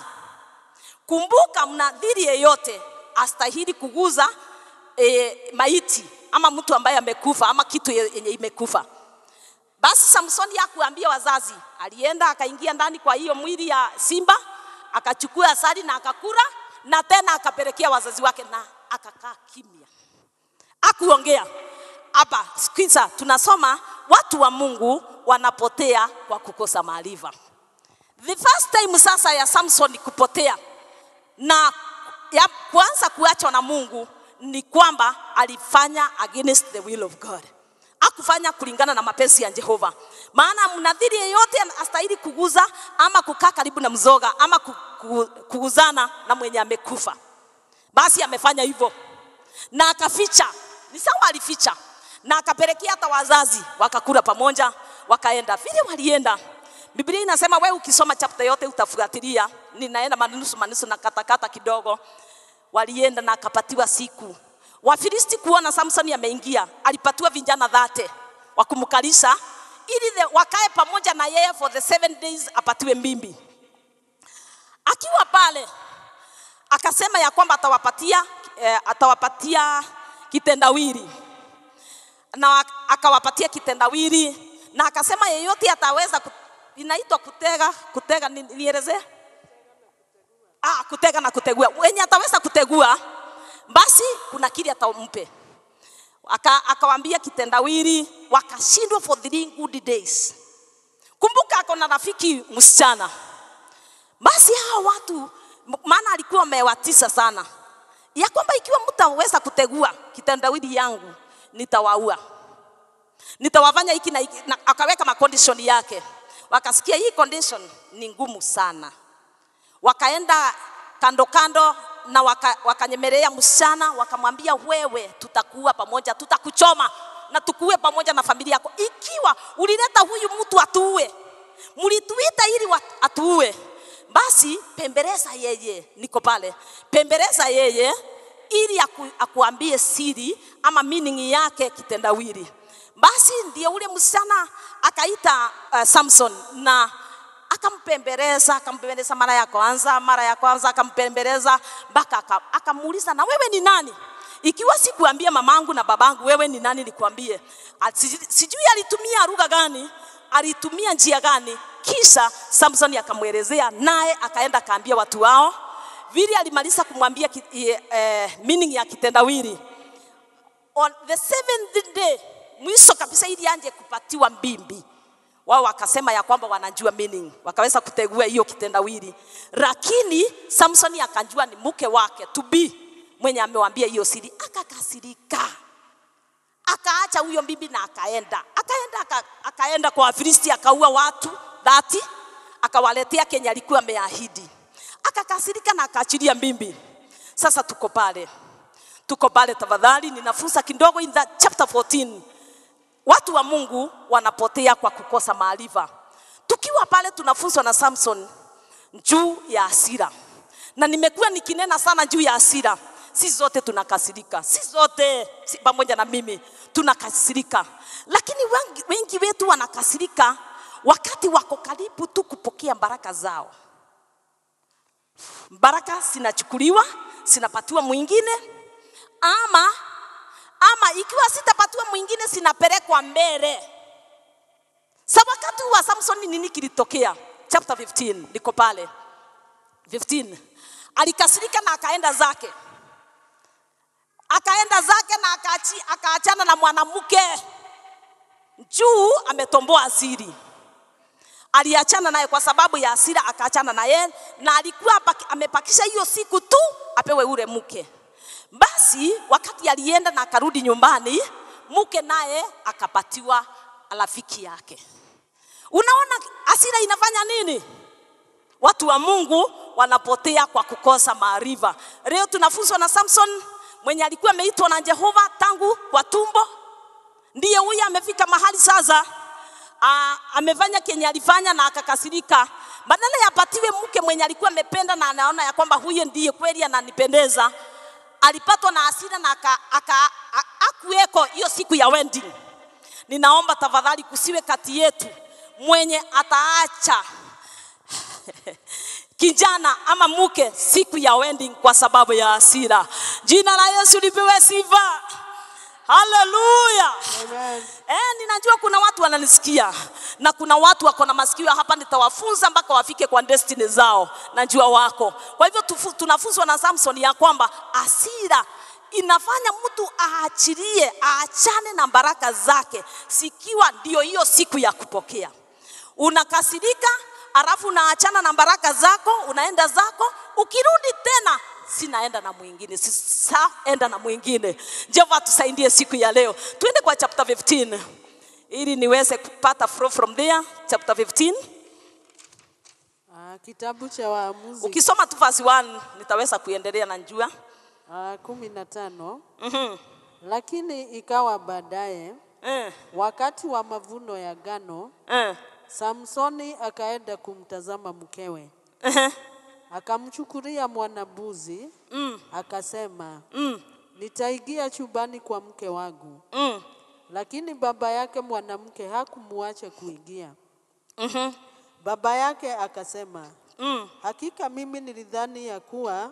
kumbuka mnadhiri yeyote astahili kuguza e, maiti ama mtu ambaye amekufa ama kitu ye- yenye imekufa basi samsoni hakuambia wazazi alienda akaingia ndani kwa hiyo mwili ya simba akachukua asali na akakula na tena akapelekea wazazi wake na akakaa kimya akuongea hapa sikiza tunasoma watu wa mungu wanapotea kwa kukosa maarifa the first time sasa ya samson kupotea na ya kwanza kuachwa na mungu ni kwamba alifanya against the will of god akufanya kulingana na mapenzi ya jehova maana mnadhiri yeyote astahili kuguza ama kukaa karibu na mzoga ama ku- ku- kuguzana na mwenye amekufa basi amefanya hivyo na akaficha ni sawa alificha na akapelekea hata wazazi wakakula pamoja wakaenda vile walienda biblia inasema we ukisoma chapter yote utafuatilia ninaenda manusu manusu na katakata kidogo walienda na akapatiwa siku wafilisti kuona samsoni ameingia alipatiwa vijana dhate wa kumkalisha ili the- wakae pamoja na yeye for the seven days apatiwe mbimbi akiwa pale akasema ya kwamba atawapatia eh, atawapatia kitendawili na ak- akawapatia kitendawili na akasema yeyote ataweza ku, inaitwa kutega kutega ni- nielezee ah, kutega na kutegua wenye ataweza kutegua basi kuna kile atampe Aka, akawambia kitendawili wakashindwa for three good days kumbuka ako na rafiki msichana basi hawa watu m- maana alikuwa amewatisa sana ya kwamba ikiwa mtaweza kutegua kitendawili yangu nitawaua nitawafanya hiki na hiki na akaweka macondition yake wakasikia hii condition ni ngumu sana wakaenda kando kando na waka, wakanyemelea msichana wakamwambia wewe tutakuwa pamoja tutakuchoma na tukuwe pamoja na familia yako ikiwa ulileta huyu mtu atuue mlituita ili wa- atuue basi pembeleza yeye niko pale pembeleza yeye ili aku, akuambie siri ama meaning yake kitendawili basi ndio ule msichana akaita uh, samson na akampembeleza akampembeleza mara ya kwanza mara ya kwanza akampembeleza mpaka aka- akamuuliza na wewe ni nani ikiwa sikuambia mamangu na babangu wewe ni nani nikuambie Ati- sijui- sijui alitumia lugha gani alitumia njia gani kisha samson akamwelezea naye akaenda akaambia watu wao vile alimaliza kumwambia ki, eh, eh, meaning ya kitendawili on the seventh day mwisho kabisa ili anje kupatiwa mbimbi wao wakasema ya kwamba wanajua meaning wakaweza kutegua hiyo kitendawili lakini samsoni akajua ni mke wake to be mwenye amewambia hiyo siri akakasirika akaacha huyo bibi na akaenda akaenda aka, akaenda kwa wafilisti akaua watu dhati akawaletea kenye alikuwa ameahidi akakasirika na akaachilia mbimbi sasa tuko pale tuko pale tafadhali ninafunza kidogo in that chapter 14 watu wa mungu wanapotea kwa kukosa maarifa tukiwa pale tunafunzwa na samson juu ya hasira na nimekuwa nikinena sana juu ya hasira si zote tunakasirika si zote si pamoja na mimi tunakasirika lakini wengi, wengi wetu wanakasirika wakati wako karibu tu kupokea baraka zao baraka zinachukuliwa zinapatiwa mwingine ama ama ikiwa sitapatiwa mwingine zinapelekwa mbele sa wakati wa samsoni nini kilitokea chapter 15 liko pale 15 alikasirika na akaenda zake akaenda zake na akaachi, akaachana na mwanamke juu ametomboa asiri aliachana naye kwa sababu ya hasira akaachana naye na alikuwa apaki- amepakisha hiyo siku tu apewe ule mke basi wakati alienda na akarudi nyumbani mke naye akapatiwa rafiki yake unaona hasira inafanya nini watu wa mungu wanapotea kwa kukosa maarifa leo tunafunzwa na samson mwenye alikuwa ameitwa na jehova tangu kwa tumbo ndiye huyu amefika mahali sasa ah, amefanya kenye alifanya na akakasirika badala ya apatiwe mke mwenye alikuwa amependa na anaona ya kwamba huyo ndiye kweli ananipendeza alipatwa na hasira na aka, aka, a- akuweko hiyo siku ya wedding ninaomba tafadhali kusiwe kati yetu mwenye ataacha kijana ama mke siku ya wedding kwa sababu ya hasira jina la yesu lipewe sifa haleluya Amen. Eh, ninajua kuna watu wananisikia na kuna watu wako na masikio hapa, nitawafunza mpaka wafike kwa destiny zao, najua wako. Kwa hivyo tufu, tunafunzwa na Samson ya kwamba hasira inafanya mtu aachilie, aachane na baraka zake, sikiwa ndio hiyo siku ya kupokea. Unakasirika, alafu unaachana na baraka zako, unaenda zako, ukirudi tena sinaenda na mwingine, sisaenda na mwingine. Jehova tusaidie siku ya leo. Tuende kwa chapter 15 ili niweze kupata flow from there. Chapter 15 Ah, kitabu cha Waamuzi ukisoma tu verse 1 nitaweza kuendelea na njua. ah, kumi na tano. Mhm. Lakini ikawa baadaye, Eh, wakati wa mavuno ya ngano, eh, Samsoni akaenda kumtazama mkewe, eh, akamchukulia mwanambuzi, mm, akasema, mm, nitaingia chumbani kwa mke wangu. mm, Lakini baba yake mwanamke hakumuacha kuingia. mhm, Baba yake akasema, mm, hakika mimi nilidhani ya kuwa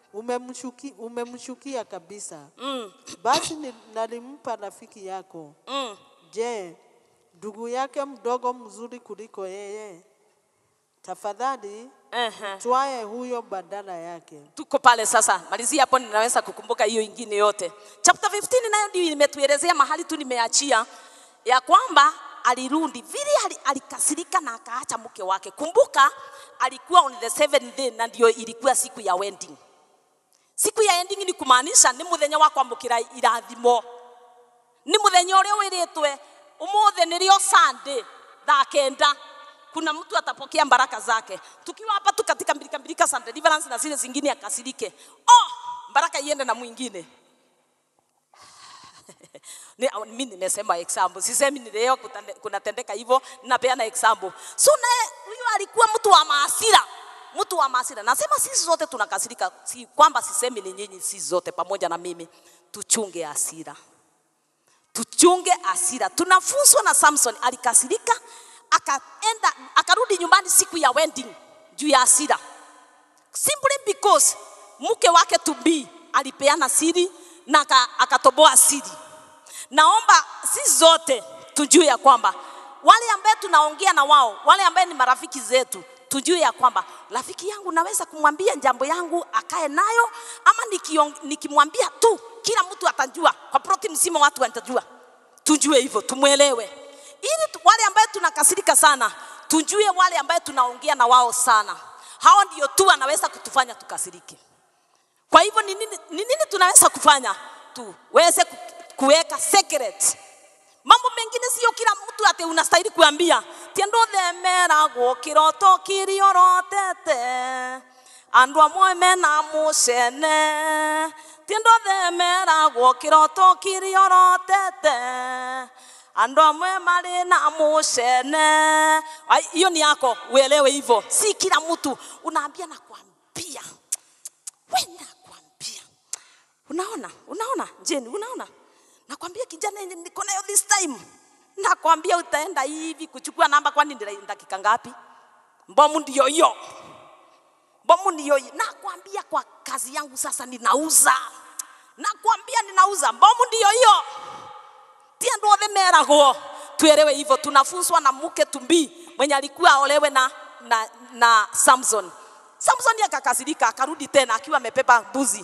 umemshuki, umemshukia kabisa. mm, Basi ni- nalimpa rafiki yako. mm. Je, ndugu yake mdogo mzuri kuliko yeye? Tafadhali Ehe. twae huyo badala yake. tuko pale sasa malizia hapo ninaweza kukumbuka hiyo ingine yote chapter 15 nayo ndio imetuelezea mahali tu nimeachia ya kwamba alirudi vile ali- alikasirika na akaacha mke wake kumbuka alikuwa on the seventh day na ndio ilikuwa siku ya wedding siku ya ending ni kumaanisha ni muthenya wa kwamukira irathimo ni muthenya uria wiritwe umuthe nirio Sunday thaa kenda kuna mtu atapokea baraka zake tukiwa hapa tu katika mbilika mbilika za deliverance na zile zingine akasirike oh baraka iende na mwingine Ni- mi nimesema example sisemi ni leo kutande- kunatendeka hivyo napeana example so naye huyu alikuwa mtu wa maasira mtu wa maasira nasema sisi zote tunakasirika si kwamba sisemi ni nyinyi sisi zote pamoja na mimi tuchunge hasira tuchunge hasira. Tunafunzwa na Samson, alikasirika akaenda akarudi nyumbani siku ya wedding juu ya hasira, simply because mke wake to be alipeana siri na aka- akatoboa siri. Naomba sisi zote tujue ya kwamba wale ambaye tunaongea na wao, wale ambaye ni marafiki zetu, tujue ya kwamba rafiki yangu naweza kumwambia jambo yangu akae nayo, ama nikiong- nikimwambia tu kila mtu atajua, kwa ploti mzima watu watajua. Tujue hivyo, tumwelewe, ili tu- wale ambaye tunakasirika sana, tujue wale ambaye tunaongea na wao sana, hao ndio tu wanaweza kutufanya tukasirike. Kwa hivyo ni nini, ni nini tunaweza kufanya? Tuweze ku- kuweka secret. Mambo mengine sio kila mtu ate unastahili kuambia tiendo themeragwo kiroto kiriorotete andu amwe mena mucene tiendo themeragwo kiroto kiriorotete andu amwe mari na mucene Ai, hiyo ni yako uelewe hivyo si kila mtu unaambia na kuambia we nakwambia unaona unaona jeni unaona nakwambia kijana yenye niko nayo this time nakwambia utaenda hivi kuchukua namba kwani ndira- dakika ngapi mbomu ndio hiyo mbomu ndio hiyo nakwambia kwa kazi yangu sasa ninauza nakwambia ninauza mbomu ndio hiyo tia ndo othe meragwo tuelewe hivyo tunafunzwa na mke tumbii mwenye alikuwa aolewe na, na, na samson samson akakasirika akarudi tena akiwa amepepa mbuzi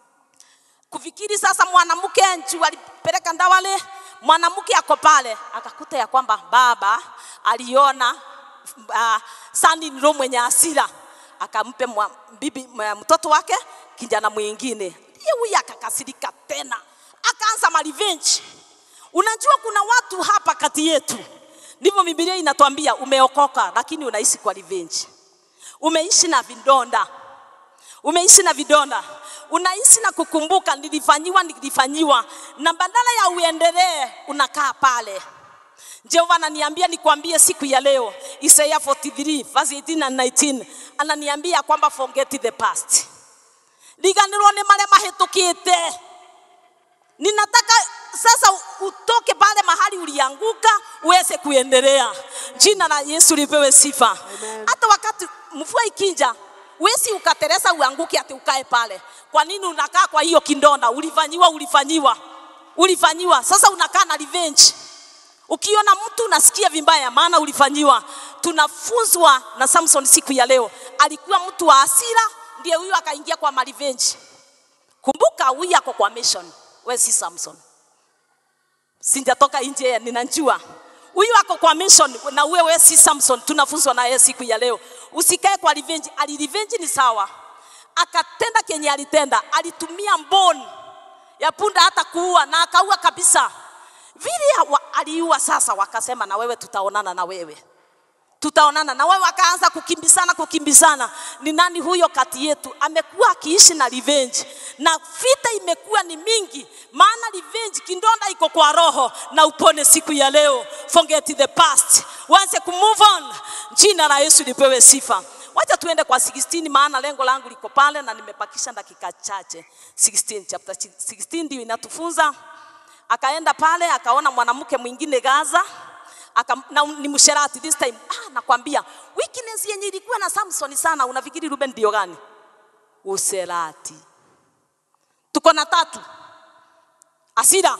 kufikiri sasa mwanamke nchu alipeleka ndawale mwanamke ako pale akakuta ya kwamba baba aliona uh, sani nilo mwenye hasira akampe mwa, bibi mwa, mtoto wake kijana mwingine ndiye huyu akakasirika tena akaanza marevenge unajua kuna watu hapa kati yetu ndivyo bibilia inatuambia umeokoka lakini unaishi kwa revenge umeishi na vidonda umeishi na vidonda unaishi na kukumbuka nilifanyiwa nilifanyiwa na badala ya uendelee unakaa pale jehova ananiambia nikwambie siku ya leo isaya 43 verse 18 and 19 ananiambia kwamba forget the past riganirwo nĩ marĩa mahĩtũkĩte ninataka sasa utoke pale mahali ulianguka uweze kuendelea jina la yesu lipewe sifa Amen. hata wakati mvua ikija wesi ukateresa uanguke ati ukae pale kwa nini unakaa kwa hiyo kindonda ulifanyiwa ulifanyiwa ulifanyiwa sasa unakaa na revenge ukiona mtu unasikia vibaya maana ulifanyiwa tunafunzwa na samson siku ya leo alikuwa mtu wa hasira ndiye huyo akaingia kwa marevenge kumbuka huyu ako kwa mission we si samson sijatoka nje ninajua huyu ako kwa mission na wewe si samson tunafunzwa naye siku ya leo usikae kwa revenge ali revenge ni sawa akatenda kenye alitenda alitumia mboni ya punda hata kuua na akaua kabisa vile wa- aliua sasa wakasema na wewe tutaonana na wewe tutaonana na wewe akaanza kukimbizana kukimbizana ni nani huyo kati yetu amekuwa akiishi na revenge na vita imekuwa ni mingi maana revenge kindonda iko kwa roho na upone siku ya leo forget the past uanze kumove on jina la yesu lipewe sifa wacha tuende kwa 16 maana lengo langu liko pale na nimepakisha dakika chache 16 chapter 16 ndio inatufunza akaenda pale akaona mwanamke mwingine gaza aka, na ni msherati this time ah, nakwambia weakness yenye ilikuwa na Samson sana unafikiri Ruben ndio gani usherati tuko na tatu asira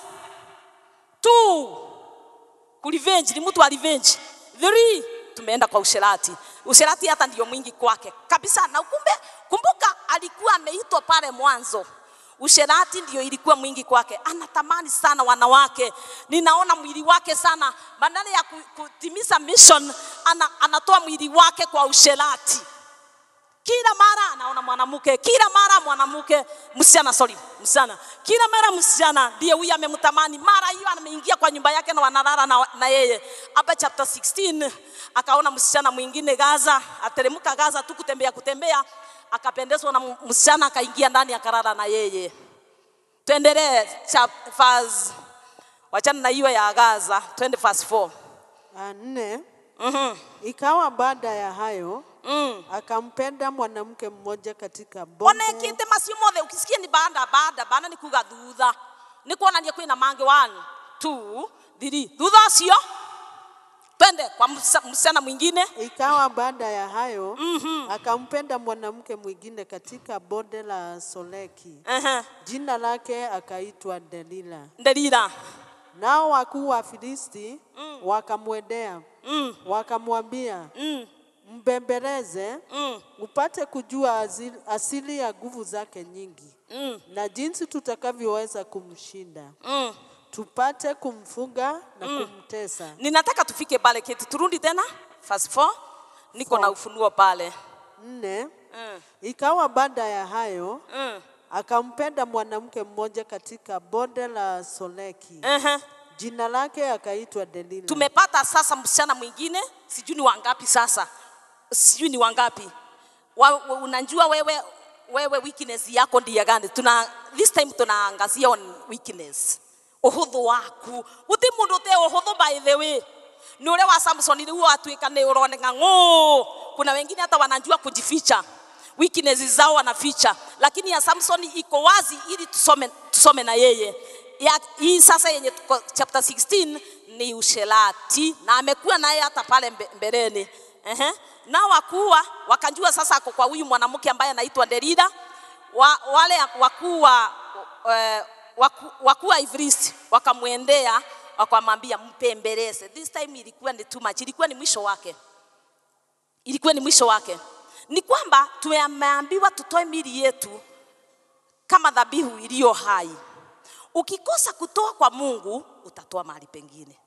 two kurevenge ni mtu wa revenge three tumeenda kwa usherati usherati hata ndio mwingi kwake kabisa na kumbe kumbuka alikuwa ameitwa pale mwanzo usherati ndio ilikuwa mwingi kwake anatamani sana wanawake ninaona mwili wake sana badala ya ku- kutimiza mission ana, anatoa mwili wake kwa usherati kila mara anaona mwanamke, kila mara mwanamke, msichana, sorry, msichana, kila mara msichana ndiye huyu amemtamani. Mara hiyo ameingia kwa nyumba yake na wanalala na, na yeye. Hapa chapter 16 akaona msichana mwingine Gaza, ateremka Gaza tu kutembea kutembea, akapendezwa na msichana, akaingia ndani akalala na yeye. Tuendelee chap- verse, wachana na hiyo ya Gaza, twende verse 4. Ah, nne Mhm. ikawa baada ya hayo Mm. akampenda mwanamke mmoja katika bonde onekite macio mothe ukisikia ni baada baada baada ni kuga thutha ni kuonania kwina mange one two three thutha ũcio twende kwa msa- msichana mwingine ikawa baada ya hayo akampenda mwanamke mwingine katika bonde la Soleki Ehe. jina lake akaitwa Delila ndelira nao wakuu wa Filisti wakamwendea Mm, wakamwambia mm, mbembeleze mm, upate kujua asili, asili ya nguvu zake nyingi mm, na jinsi tutakavyoweza kumshinda mm. tupate kumfunga na kumtesa ninataka tufike pale keti turudi tena verse 4 niko na ufunuo pale nne mm, ikawa baada ya hayo mm. akampenda mwanamke mmoja katika bonde la Soleki Ehe. jina lake akaitwa Delila tumepata sasa msichana mwingine sijui ni wangapi sasa sijui ni wangapi wa, wa, unajua wewe wewe weakness yako ndia gani tuna this time tunaangazia on weakness uhuthu waku uti mundu te uhuthu by the way ni ule wa Samson riu atuika ni uroneka ng'uu kuna wengine hata wanajua kujificha weakness zao wanaficha lakini ya Samson iko wazi ili tusome, tusome na yeye ya, hii sasa yenye tuko chapter 16 ni usherati na amekuwa naye hata pale mbe- mbeleni Ehe. na wakuwa wakajua sasa ako kwa huyu mwanamke ambaye anaitwa Delila wa, wale wakuu wa eh, waku- wakuu wa Ifilisti wakamwendea wakamwambia mpembeleze. This time ilikuwa ni too much, ilikuwa ni mwisho wake, ilikuwa ni mwisho wake. Ni kwamba tumeambiwa tutoe mili yetu kama dhabihu iliyo hai. Ukikosa kutoa kwa Mungu, utatoa mahali pengine.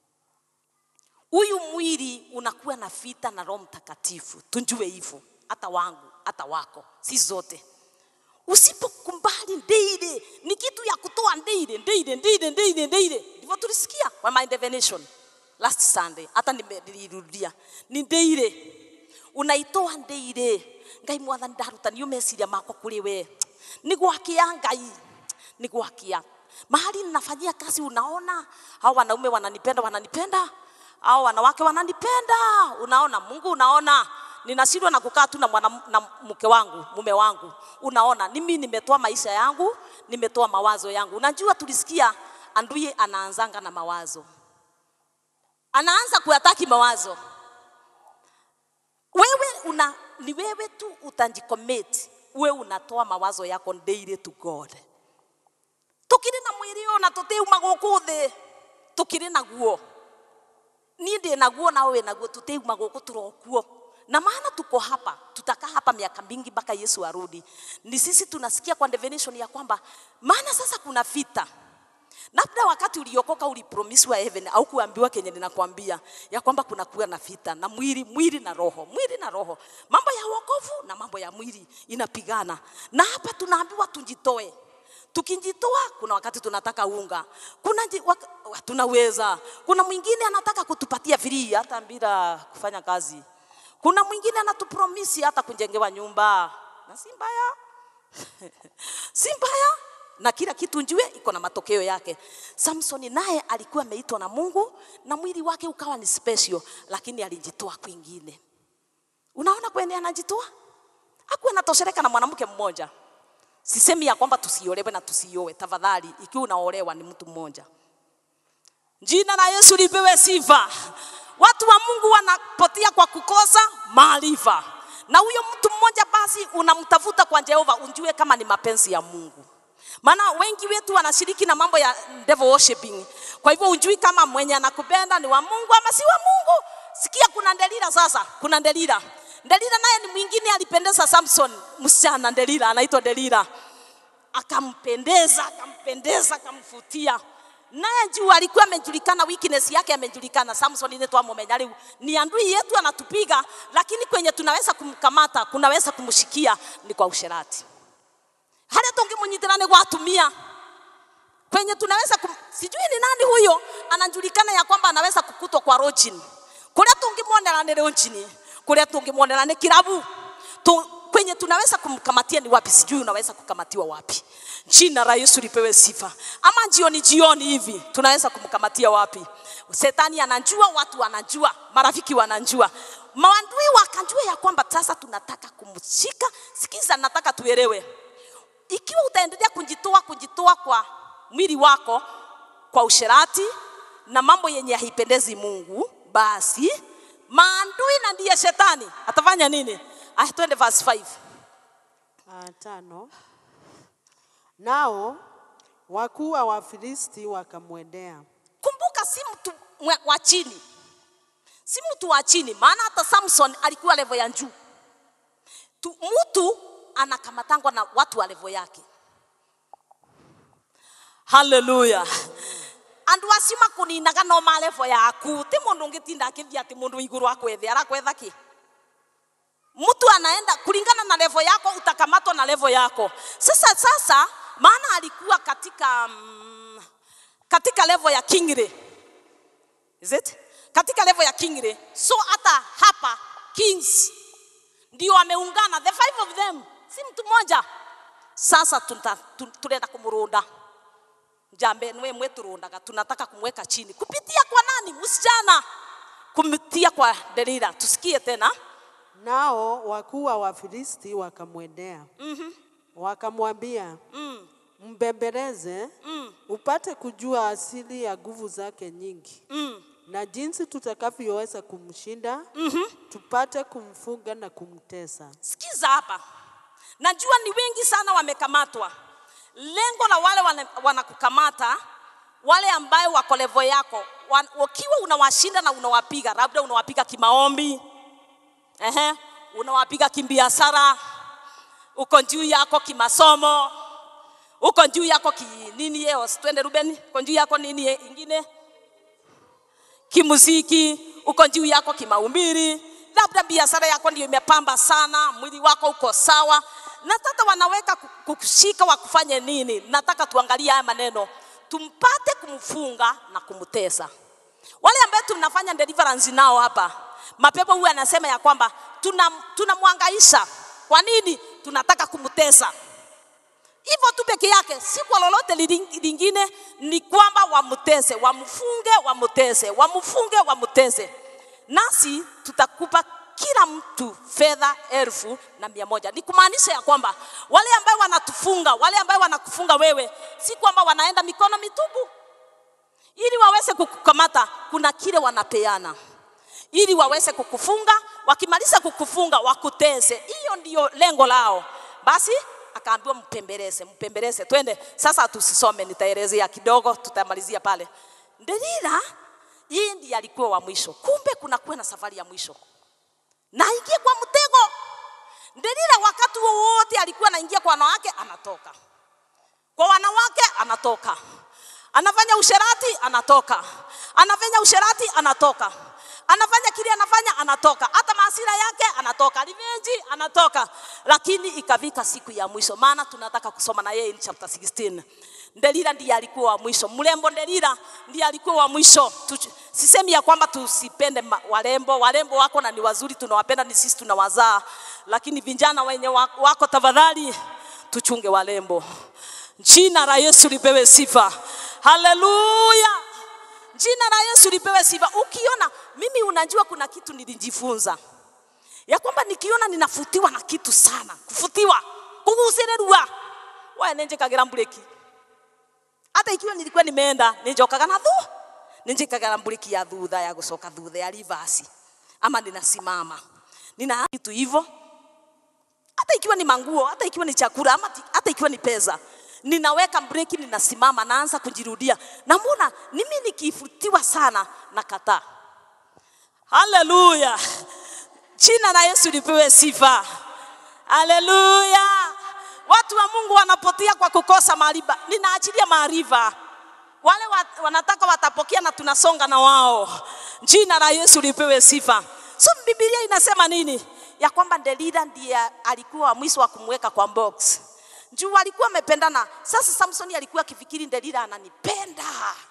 Huyu mwili unakuwa na vita na Roho Mtakatifu, tujue hivyo, hata wangu hata wako, si zote. Usipokubali ndeire, ni kitu ya kutoa ndeire, ndeire, ndeire, ndeire, ndeire. Ndivyo tulisikia kwa my definition last Sunday, hata nime- nilirudia, ni ndeire unaitoa ndeire ngai mwathani ndarutani meciria makwa kuri we ni gwakia ngai ni gwakia mahali ninafanyia kazi unaona hao wanaume wananipenda wananipenda hao wanawake wananipenda unaona mungu unaona ninashindwa na kukaa tu na mwana na mke wangu mume wangu unaona mimi nimetoa maisha yangu nimetoa mawazo yangu unajua tulisikia anduye anaanzanga na mawazo anaanza kuyataki mawazo wewe una ni wewe tu utajicommit wewe unatoa mawazo yako daily to God tukiri na mwiri ũyũ na tũtiuma gũkũ thĩ tukiri naguo niĩ ndĩ naguo na wewe naguo tutiuma gũkũ turokuo na maana tuko hapa tutakaa hapa miaka mingi mpaka Yesu arudi ni sisi tunasikia kwa definition ya kwamba maana sasa kuna vita labda wakati uliokoka ulipromisiwa heaven au kuambiwa kenye ninakwambia ya kwamba kuna kuwa na vita na mwili mwili na roho mwili na roho mambo ya wokovu na mambo ya mwili inapigana na hapa tunaambiwa tujitoe tukijitoa kuna wakati tunataka unga kuna ji- wak- wa- tunaweza kuna mwingine anataka kutupatia free hata bila kufanya kazi kuna mwingine anatupromisi hata kujengewa nyumba na si mbaya si mbaya na kila kitu njue iko na matokeo yake. Samsoni naye alikuwa ameitwa na Mungu na mwili wake ukawa ni special, lakini alijitoa kwingine. Unaona kwenye anajitoa, hakuwa anatosheleka na mwanamke mmoja. Sisemi ya kwamba tusiolewe na tusioe, tafadhali. Ikiwa unaolewa ni mtu mmoja. Jina la Yesu lipewe sifa. Watu wa Mungu wanapotea kwa kukosa maarifa, na huyo mtu mmoja basi unamtafuta kwa Jehova, unjue kama ni mapenzi ya Mungu. maana wengi wetu wanashiriki na mambo ya devil worshiping. Kwa hivyo ujui kama mwenye anakupenda ni wa Mungu ama si wa Mungu. Sikia, kuna Delila sasa, kuna Delila. Delila naye ni mwingine alipendeza Samson, msichana Delila, anaitwa Delila, akampendeza, akampendeza, akamfutia naye juu alikuwa amejulikana, weakness yake amejulikana. Samson ile twamumenya riu ni andui yetu anatupiga, lakini kwenye tunaweza kumkamata, kunaweza kumshikia ni kwa usherati haria tungimunyitira ni gwa atumia kwenye tunaweza kum... sijui ni nani huyo anajulikana ya kwamba anaweza kukutwa kwa rojini kuria tungimwonera ni rojini kuria tungimwonera ni kirabu tu, kwenye tunaweza kumkamatia ni wapi sijui unaweza kukamatiwa wapi jina la yesu lipewe sifa ama jioni jioni hivi tunaweza kumkamatia wapi setani anajua watu wanajua marafiki wanajua maandui wakajua ya kwamba sasa tunataka kumshika sikiza nataka tuelewe ikiwa utaendelea kujitoa kujitoa kwa mwili wako kwa usherati na mambo yenye haipendezi Mungu, basi maandui na ndiye shetani atafanya nini? Ah, twende verse 5. Ah, tano. Nao wakuu wa Wafilisti wakamwendea Kumbuka, si mtu mwe- wa chini, si mtu wa chini, maana hata Samson alikuwa level ya juu. Tu- Mtu anakamatangwa na watu wa level yake. Haleluya. andu acio makuninaga no malevo yaku ti mundu ungitinda akithia ati mundu iguru akwethe arakwetha ki mtu anaenda kulingana na levo yako utakamatwa na levo yako sasa sasa maana alikuwa katika mm, katika levo ya kingre is it katika levo ya kingre so hata hapa kings ndio wameungana the five of them si mtu mmoja sasa tuta- tu- turenda kumurunda jambe niwe mweturundaga tunataka kumweka chini kupitia kwa nani msichana kupitia kwa delila tusikie tena Nao wakuu wa Wafilisti wakamwendea wakamwambia, mm, mbembeleze mm, upate kujua asili ya nguvu zake nyingi mm, na jinsi tutakavyoweza kumshinda mhm. tupate kumfunga na kumtesa. sikiza hapa najua ni wengi sana wamekamatwa lengo la wale wana- wanakukamata wale ambayo wako levo yako wa- ukiwa unawashinda na unawapiga labda unawapiga kimaombi Ehe, unawapiga kimbiashara uko juu yako kimasomo uko juu yako ki nini yeo twende Ruben uko juu yako nini ye- ingine kimuziki, uko juu yako kimaumbiri, labda biashara yako ndio imepamba sana, mwili wako uko sawa. Nataka wanaweka ku- kukushika wakufanye nini? Nataka tuangalie haya maneno, tumpate kumfunga na kumtesa. Wale ambao tunafanya deliverance nao hapa, mapepo huyu anasema ya kwamba tunamwangaisha tuna kwa nini? Tunataka kumtesa hivyo tu peke yake, si kwa lolote lili- lingine, ni kwamba wamtese, wamfunge, wamtese, wamfunge, wamtese. Nasi tutakupa kila mtu fedha elfu na mia moja. Ni kumaanisha ya kwamba wale ambao wanatufunga, wale ambao wanakufunga wewe, si kwamba wanaenda mikono mitupu, ili waweze kukukamata, kuna kile wanapeana ili waweze kukufunga. Wakimaliza kukufunga wakutese, hiyo ndio lengo lao. Basi akaambiwa mpembeleze, mpembeleze, twende sasa. Tusisome, nitaelezea kidogo, tutamalizia pale. Delila yeye ndiye alikuwa wa mwisho, kumbe kuna kuwa na safari ya mwisho na ingie kwa mtego. Delila wakati wowote alikuwa anaingia kwa wanawake, anatoka kwa wanawake anatoka, anafanya usherati anatoka, anafanya usherati anatoka, anafanya kile anafanya anatoka, hata maasira yake anatoka, revenge anatoka. Lakini ikafika siku ya mwisho, maana tunataka kusoma na yeye in chapter 16. Delila ndiye alikuwa wa mwisho, mrembo Delila ndiye alikuwa wa mwisho. Tuch- Sisemi ya kwamba tusipende ma- warembo, warembo wako na ni wazuri, tunawapenda, ni sisi tunawazaa, lakini vijana wenye wa- wako, tafadhali tuchunge warembo. Jina la Yesu lipewe sifa. Haleluya. Jina la Yesu lipewe sifa. Ukiona mimi, unajua kuna kitu nilijifunza ya kwamba nikiona ninafutiwa na kitu sana, kufutiwa, kugucirĩrua, wewe nĩnjĩkagĩra mburĩki. Hata ikiwa nilikuwa nimeenda nĩnjokaga na thu, nĩnjĩkagĩra mburĩki ya thutha ya gũcoka thutha ya reverse, ama ninasimama nina kitu hivyo hata ikiwa ni manguo, hata ikiwa ni chakula, ama ti- hata ikiwa ni pesa, ninaweka breki, ninasimama, naanza kujirudia, namwona mimi nikifutiwa sana, nakataa. Haleluya, jina la Yesu lipewe sifa. Haleluya, watu wa Mungu wanapotea kwa kukosa maarifa. Ninaachilia maarifa wale wa, wanataka watapokea na tunasonga na wao. Jina la Yesu lipewe sifa. So Biblia inasema nini? Ya kwamba Delila ndiye alikuwa wa mwisho wa kumweka kwa box. Juu alikuwa amependana. Sasa Samsoni alikuwa akifikiri Delila ananipenda.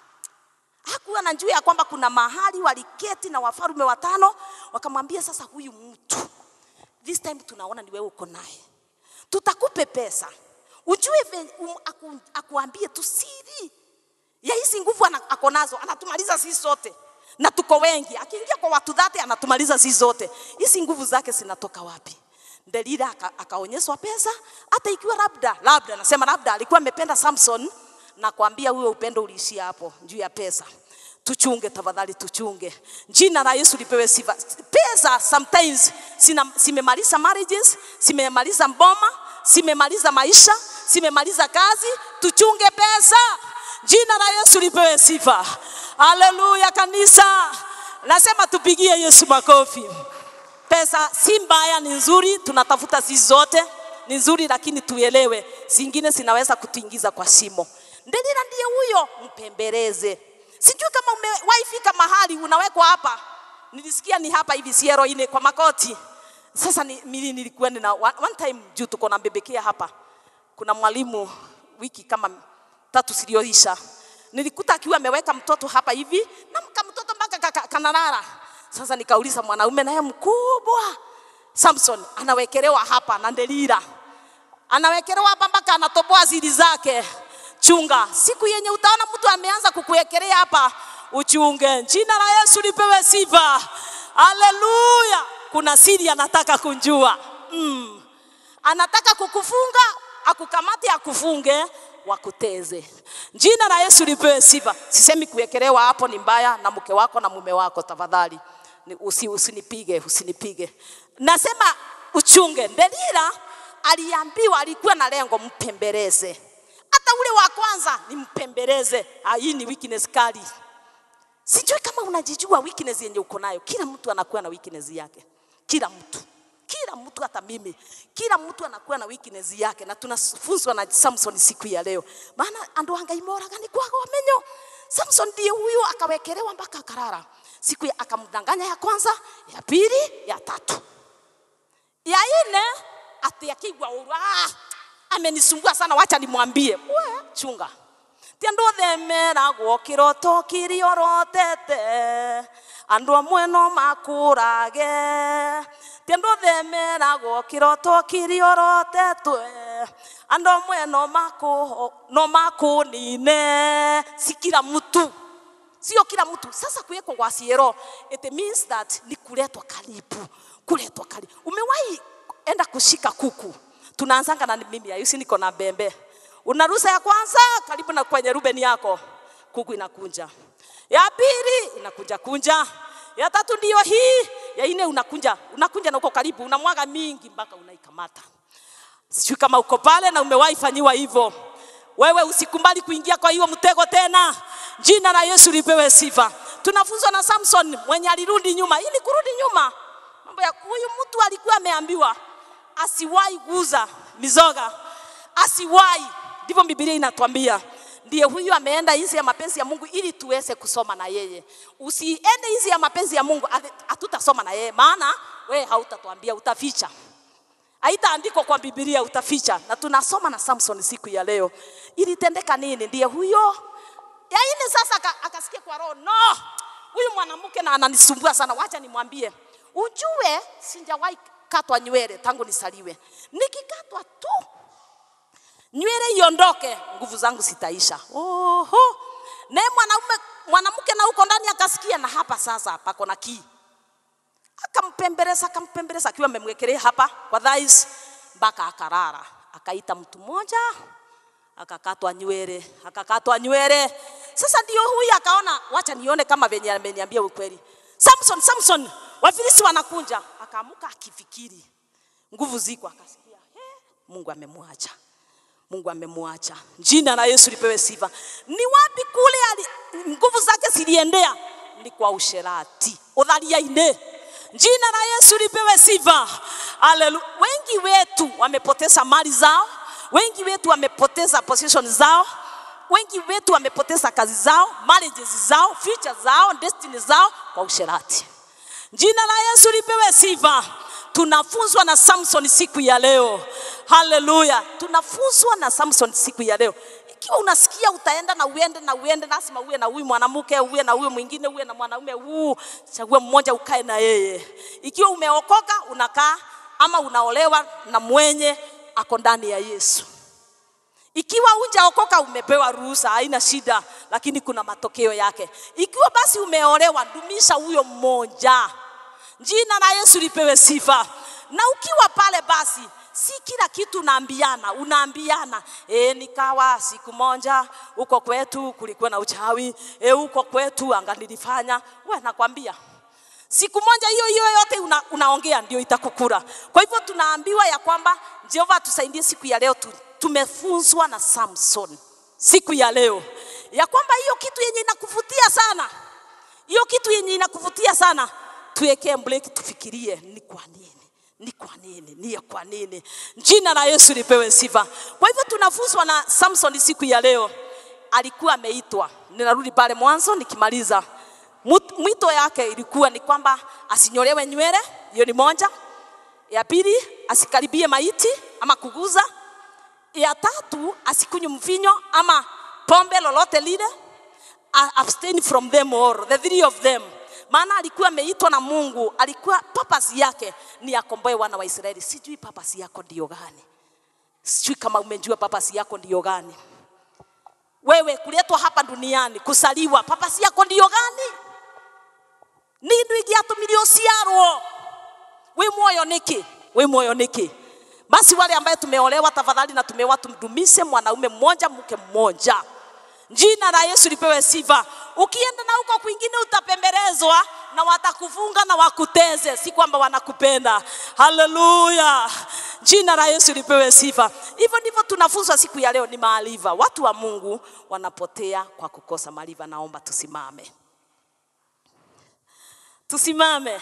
Hakuwa na juu ya kwamba kuna mahali waliketi na wafarume watano wakamwambia, sasa huyu mtu this time tunaona ni wewe uko naye, tutakupe pesa ujue ven- um, aku, akuambie tu siri ya hizi nguvu ana- ako nazo, anatumaliza sisi sote na tuko wengi. Akiingia kwa watu dhati anatumaliza sisi zote. Hizi nguvu zake zinatoka wapi? Delila aka- akaonyeshwa pesa, hata ikiwa labda labda, nasema labda alikuwa amependa Samson na kuambia huyo upendo uliishia hapo juu ya pesa. Tuchunge tafadhali, tuchunge. Jina la Yesu lipewe sifa. Pesa sometimes sina, simemaliza marriages, simemaliza mboma, simemaliza maisha, simemaliza kazi. Tuchunge pesa. Jina la Yesu lipewe sifa. Haleluya kanisa. Nasema tupigie Yesu makofi. Pesa si mbaya, ni nzuri, tunatafuta sisi zote, ni nzuri, lakini tuelewe, zingine zinaweza kutuingiza kwa shimo. Delila ndiye huyo, mpembeleze. Sijui kama umewahi fika mahali unawekwa hapa, nilisikia ni hapa hivi siero ine kwa makoti. Sasa ni, mimi nilikuwa na one, one time juu tuko na bebekea hapa, kuna mwalimu wiki kama tatu ziliyoisha nilikuta akiwa ameweka mtoto hapa hivi na mka mtoto mpaka kaka- kanalala. Sasa nikauliza mwanaume naye mkubwa Samson anawekelewa hapa na Delila anawekelewa hapa mpaka anatoboa zili zake. Chunga, siku yenye utaona mtu ameanza kukuwekelea hapa, uchunge. Jina la Yesu lipewe sifa. Haleluya! Kuna siri anataka kunjua mm. Anataka kukufunga, akukamate, akufunge, wakuteze. Jina la Yesu lipewe sifa. Sisemi kuwekelewa hapo ni mbaya na mke wako na mume wako, tafadhali Ni- usi, usinipige, usinipige. Nasema uchunge. Delila aliambiwa, alikuwa na lengo, mpembeleze. Hata ule wa kwanza ni mpembeleze. Ah, hii ni weakness kali. Sijui kama unajijua weakness yenye uko nayo. Kila mtu anakuwa na weakness yake, kila mtu, kila mtu, hata mimi, kila mtu anakuwa na weakness yake, na tunafunzwa na Samson siku ya leo, maana andu angaimoraga ni kwaga wamenyo. Samson ndiye huyo akawekelewa mpaka akarara. Siku ya akamdanganya ya kwanza, ya pili, ya tatu, ya nne, ati akigwa uru, ah, amenisumbua sana, wacha nimwambie. We chunga tiandå themeragwo kä roto kä rä orotete andå amwe no makå rage tiandå themeragwo kä roto kä rä orotetwe andå amwe no makå no makå nine si kila mtu sio kila mtu sasa kuwekwa kwa siero it means that ni kuletwa karibu kuletwa karibu umewahi enda kushika kuku tunaanzanga na mimi ayusi niko na bembe unarusa ya kwanza karibu na kwenye rubeni yako kuku inakunja ya pili inakunja kunja ya tatu ndio hii ya ine unakunja unakunja na uko karibu unamwaga mingi mpaka unaikamata sijui kama uko pale na umewahi fanyiwa hivyo wewe usikubali kuingia kwa hiyo mtego tena jina la yesu lipewe sifa tunafunzwa na samson mwenye alirudi nyuma ili kurudi nyuma mambo ya huyu mtu alikuwa ameambiwa asiwahi guza mizoga asiwahi ndivyo bibilia inatuambia ndiye huyu ameenda hizi ya mapenzi ya mungu ili tuweze kusoma na yeye usiende hizi ya mapenzi ya mungu ati- hatutasoma na yeye maana we hautatuambia utaficha haitaandikwa kwa bibilia utaficha na tunasoma na samson siku ya leo ilitendeka nini ndiye huyo ya ile sasa aka- akasikia kwa roho no huyu mwanamke na ananisumbua sana wacha nimwambie ujue sijawahi katwa nywele tangu nisaliwe nikikatwa tu nywele iondoke nguvu zangu zitaisha oho naye mwanaume mwanamke na huko ndani akasikia na hapa sasa pako na kii akampembeleza akampembeleza akiwa amemwekelea hapa kwa dhais mpaka akarara akaita mtu mmoja akakatwa nywele akakatwa nywele sasa ndio huyu akaona wacha nione kama venye ameniambia ukweli samson samson wafilisi wanakunja akaamuka akifikiri nguvu ziko akasikia "He, mungu amemwacha Mungu amemwacha. Jina la Yesu lipewe sifa. Ni wapi kule ali, nguvu zake ziliendea? Ni kwa usherati, udhaliaine. Jina la Yesu lipewe sifa. Haleluya. Wengi wetu wamepoteza mali zao, wengi wetu wamepoteza position zao, wengi wetu wamepoteza kazi zao, marriages zao, future zao, destiny zao kwa usherati. Jina la Yesu lipewe sifa. Tunafunzwa na Samson siku ya leo. Haleluya. Tunafunzwa na Samson siku ya leo. Ikiwa unasikia utaenda na uende na uende, lazima uwe na huyu mwanamke, uwe na huyu mwingine, uwe na mwanaume huu, chagua mmoja ukae na yeye. Ikiwa umeokoka unakaa ama unaolewa na mwenye ako ndani ya Yesu. Ikiwa hujaokoka umepewa ruhusa, haina shida, lakini kuna matokeo yake. Ikiwa basi umeolewa, dumisha huyo mmoja. Jina la Yesu lipewe sifa. Na ukiwa pale basi, si kila kitu unaambiana, unaambiana e, nikawa siku moja huko kwetu kulikuwa na uchawi e, huko kwetu anga nilifanya. We nakwambia siku moja hiyo hiyo yote una, unaongea ndio itakukura. Kwa hivyo tunaambiwa ya kwamba Jehova atusaidie siku ya leo tu, tumefunzwa na Samson siku ya leo ya kwamba hiyo kitu yenye inakuvutia sana, hiyo kitu yenye inakuvutia sana, tuwekee break, tufikirie ni kwa nini ni kwa nini ni ya kwa nini jina la yesu lipewe sifa kwa hivyo tunafunzwa na samson siku ya leo alikuwa ameitwa ninarudi pale mwanzo nikimaliza Mut- mwito yake ilikuwa ni kwamba asinyolewe nywele hiyo ni moja ya pili asikaribie maiti ama kuguza ya tatu asikunywe mvinyo ama pombe lolote lile A- abstain from them all the three of them maana alikuwa ameitwa na mungu alikuwa papasi yake ni akomboe wana wa israeli sijui papasi yako ndio gani sijui kama umejua papasi yako ndio gani wewe kuletwa hapa duniani kusaliwa papasi yako ndio gani nindu igiatumirio ciarwo wi moyo niki wi moyo niki basi wale ambaye tumeolewa tafadhali na tumeoa tumdumishe mwanaume mmoja mke mmoja jina la yesu lipewe sifa ukienda na huko kwingine utapembelezwa na watakufunga na wakuteze si kwamba wanakupenda haleluya jina la yesu lipewe sifa hivyo ndivyo tunafunzwa siku ya leo ni maarifa watu wa mungu wanapotea kwa kukosa maarifa naomba tusimame tusimame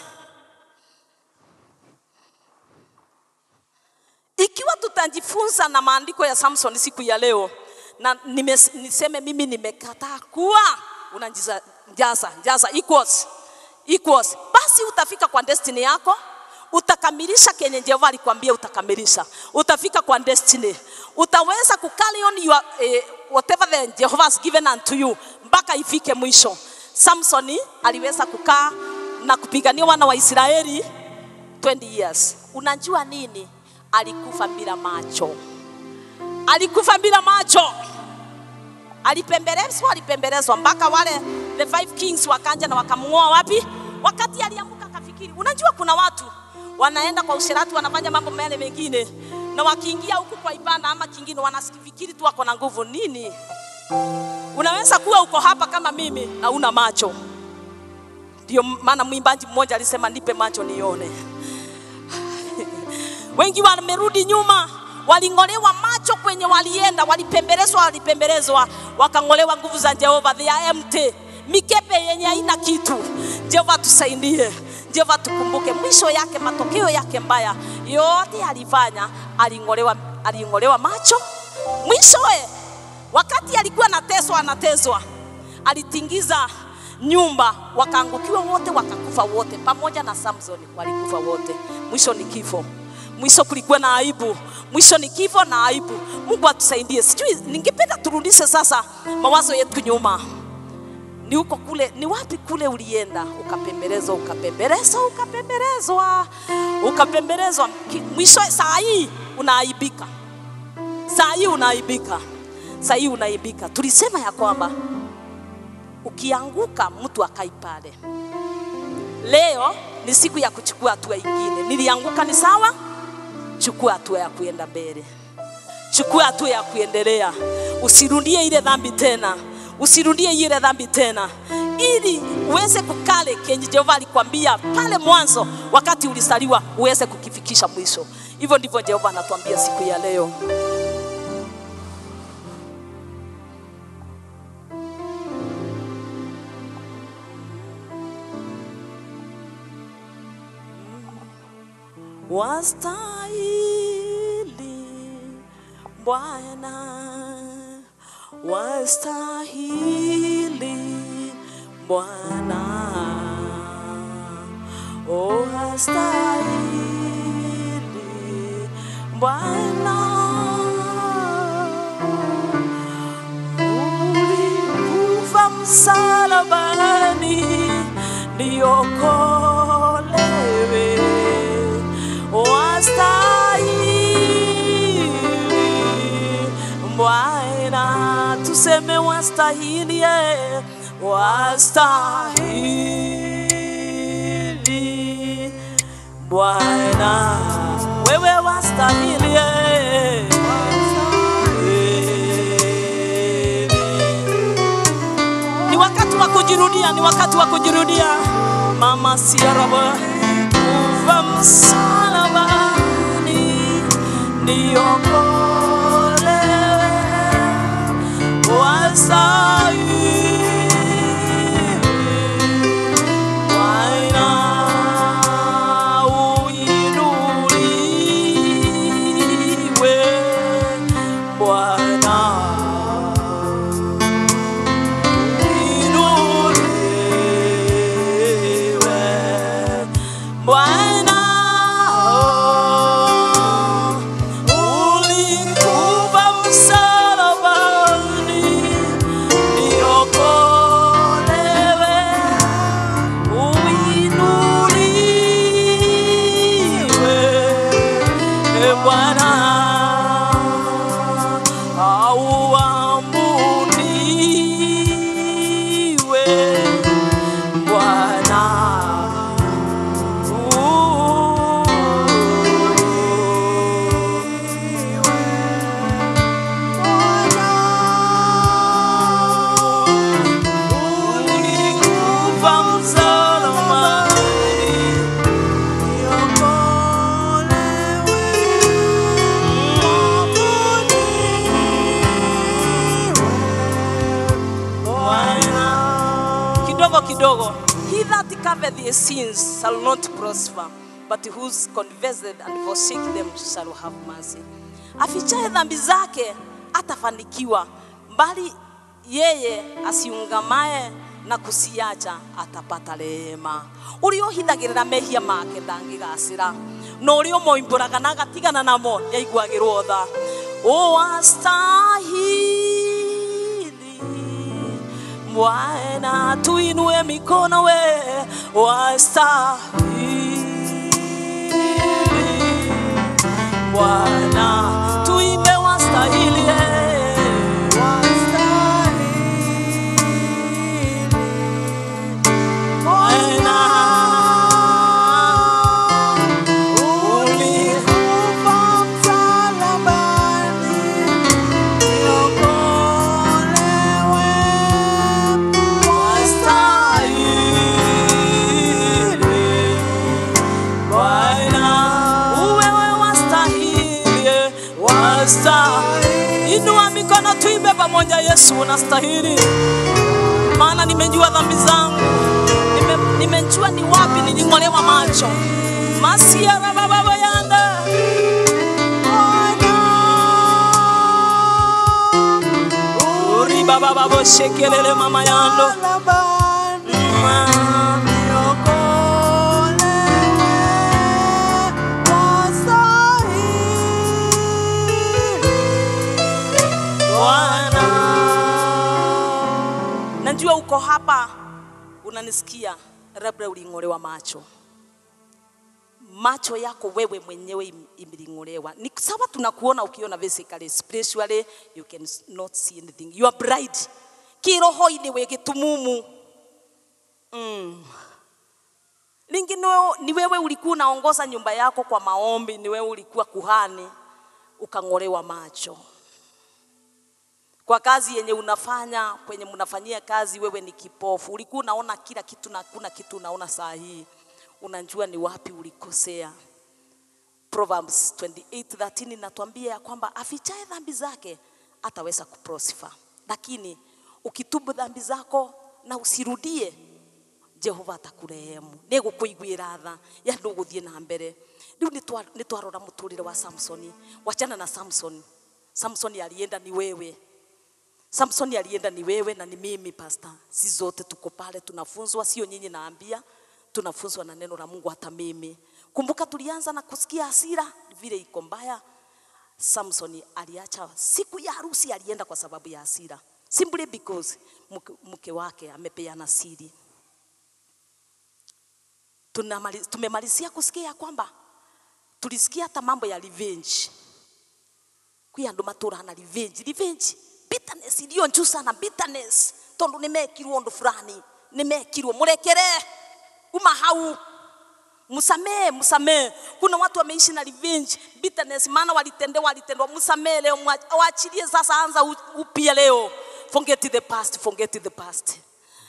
ikiwa tutajifunza na maandiko ya samson siku ya leo na nime, niseme mimi nimekataa kuwa unajaza jaza, jaza equals, equals. basi utafika kwa destiny yako utakamilisha kenye jehova alikwambia utakamilisha utafika kwa destiny utaweza ku carry on your, eh, whatever the jehova has given unto you mpaka ifike mwisho samsoni aliweza kukaa na kupigania wana wa israeli 20 years unajua nini alikufa bila macho alikufa bila macho alipembelezwa alipembelezwa mpaka wale the five kings wakanja na wakamng'oa wapi wakati aliamuka akafikiri unajua kuna watu wanaenda kwa usherati wanafanya mambo mele mengine na wakiingia huku kwa ibada ama kingine wanafikiri tu wako na nguvu nini unaweza kuwa uko hapa kama mimi na una macho ndio maana mwimbaji mmoja alisema nipe macho nione wengi wamerudi nyuma waling'olewa macho kwenye walienda walipembelezwa walipembelezwa wakang'olewa nguvu za jehova they are empty mikepe yenye haina kitu jehova tusaidie jehova tukumbuke mwisho yake matokeo yake mbaya yote alifanya aling'olewa aling'olewa macho mwishowe wakati alikuwa anateswa anateswa alitingiza nyumba wakaangukiwa wote wakakufa wote pamoja na samsoni walikufa wote mwisho ni kifo mwisho kulikuwa na aibu mwisho ni kifo na aibu mungu atusaidie sijui ningependa turudishe sasa mawazo yetu nyuma ni huko kule ni wapi kule ulienda ukapembelezwa ukapembelezwa ukapembelezwa ukapembelezwa Ki- mwisho saa hii unaaibika saa hii unaaibika saa hii unaaibika tulisema ya kwamba ukianguka mtu akai pale leo ni siku ya kuchukua hatua ingine nilianguka ni sawa chukua hatua ya kuenda mbele chukua hatua ya kuendelea usirudie ile dhambi tena usirudie ile dhambi tena ili uweze kukale kenye jehova alikwambia pale mwanzo wakati ulisaliwa uweze kukifikisha mwisho hivyo ndivyo jehova anatuambia siku ya leo wastahili Bwana, wastahili Bwana, oh wastahili Bwana. Ulikufa msalabani niokolewe, wastahili Bwana, tuseme wastahili, eh, wastahili Bwana, wewe wastahili, eh, ni wakati wa kujirudia, ni wakati wa kujirudia. Mama siaraba kufa msalabani niokolewe, wastahili Bwana, uinuliwe Bwana. Inuliwe Bwana, ulikufa msalabani niokolewe, uinuliwe e Bwana, auabudiwe Bwana. Ulikufa msalabani Bwana. kidogo kidogo he that covereth his sins shall not prosper but whose confessed and forsake them shall have mercy afichaye dhambi zake atafanikiwa bali yeye asiungamaye na kusiacha atapata rehema ũrĩa ũhithagĩrĩra mehia make ndangĩgacĩra na ũrĩa ũmoimbũraga na agatigana namo nĩaiguagĩrwo tha wastahili Bwana, tuinue mikono we wastahili Bwana, tuimbe wastahili eh. Bwana, ulikufa msalabani niokolewe, wastahili Bwana, wewe wastahili, wastahili. Inua mikono tuimbe pamoja, Yesu unastahili, maana nimejua dhambi zangu, Nime- nimejua ni wapi niling'olewa macho masiara baba yanda uri baba babo shekelele mama yando Mm. Bwana. Najua uko hapa unanisikia, labda uling'olewa macho, macho yako wewe mwenyewe im- imeling'olewa. Ni sawa, tunakuona ukiona physically, spiritually you can s- not see anything. You are bright, kiroho-inĩ wĩ gĩtumumu mm. Lingi ni wewe, ni wewe ulikuwa unaongoza nyumba yako kwa maombi, ni wewe ulikuwa kuhani ukang'olewa macho kwa kazi yenye unafanya kwenye mnafanyia kazi, wewe ni kipofu, ulikuwa unaona kila kitu na hakuna kitu unaona saa hii, unajua ni wapi ulikosea. Proverbs 28:13 inatuambia ya kwamba afichaye dhambi zake ataweza kuprosper, lakini ukitubu dhambi zako na usirudie Jehova atakurehemu nä gå kå iguä ra tha ya ndå gå thiä na mbere riu nä twarora må tå rä re wa samsoni wachana na samson samson alienda ni wewe samson alienda ni wewe na ni mimi pasta si zote tuko pale tunafunzwa sio nyinyi naambia tunafunzwa na neno la mungu hata mimi kumbuka tulianza na kusikia hasira vile iko mbaya samson aliacha siku ya harusi alienda kwa sababu ya hasira simply because mke, mke wake amepeana siri Tunamali- tumemalizia kusikia ya kwamba tulisikia hata mambo ya revenge kwi andu maturana revenge revenge bitterness iliyo njuu sana bitterness tondu nimekirwo undu fulani nimekirwo murekere uma hau msamee msamee kuna watu wameishi na revenge bitterness maana walitendewa walitendwa msamee leo mwa- waachilie sasa anza u- upya leo forget the past forget the past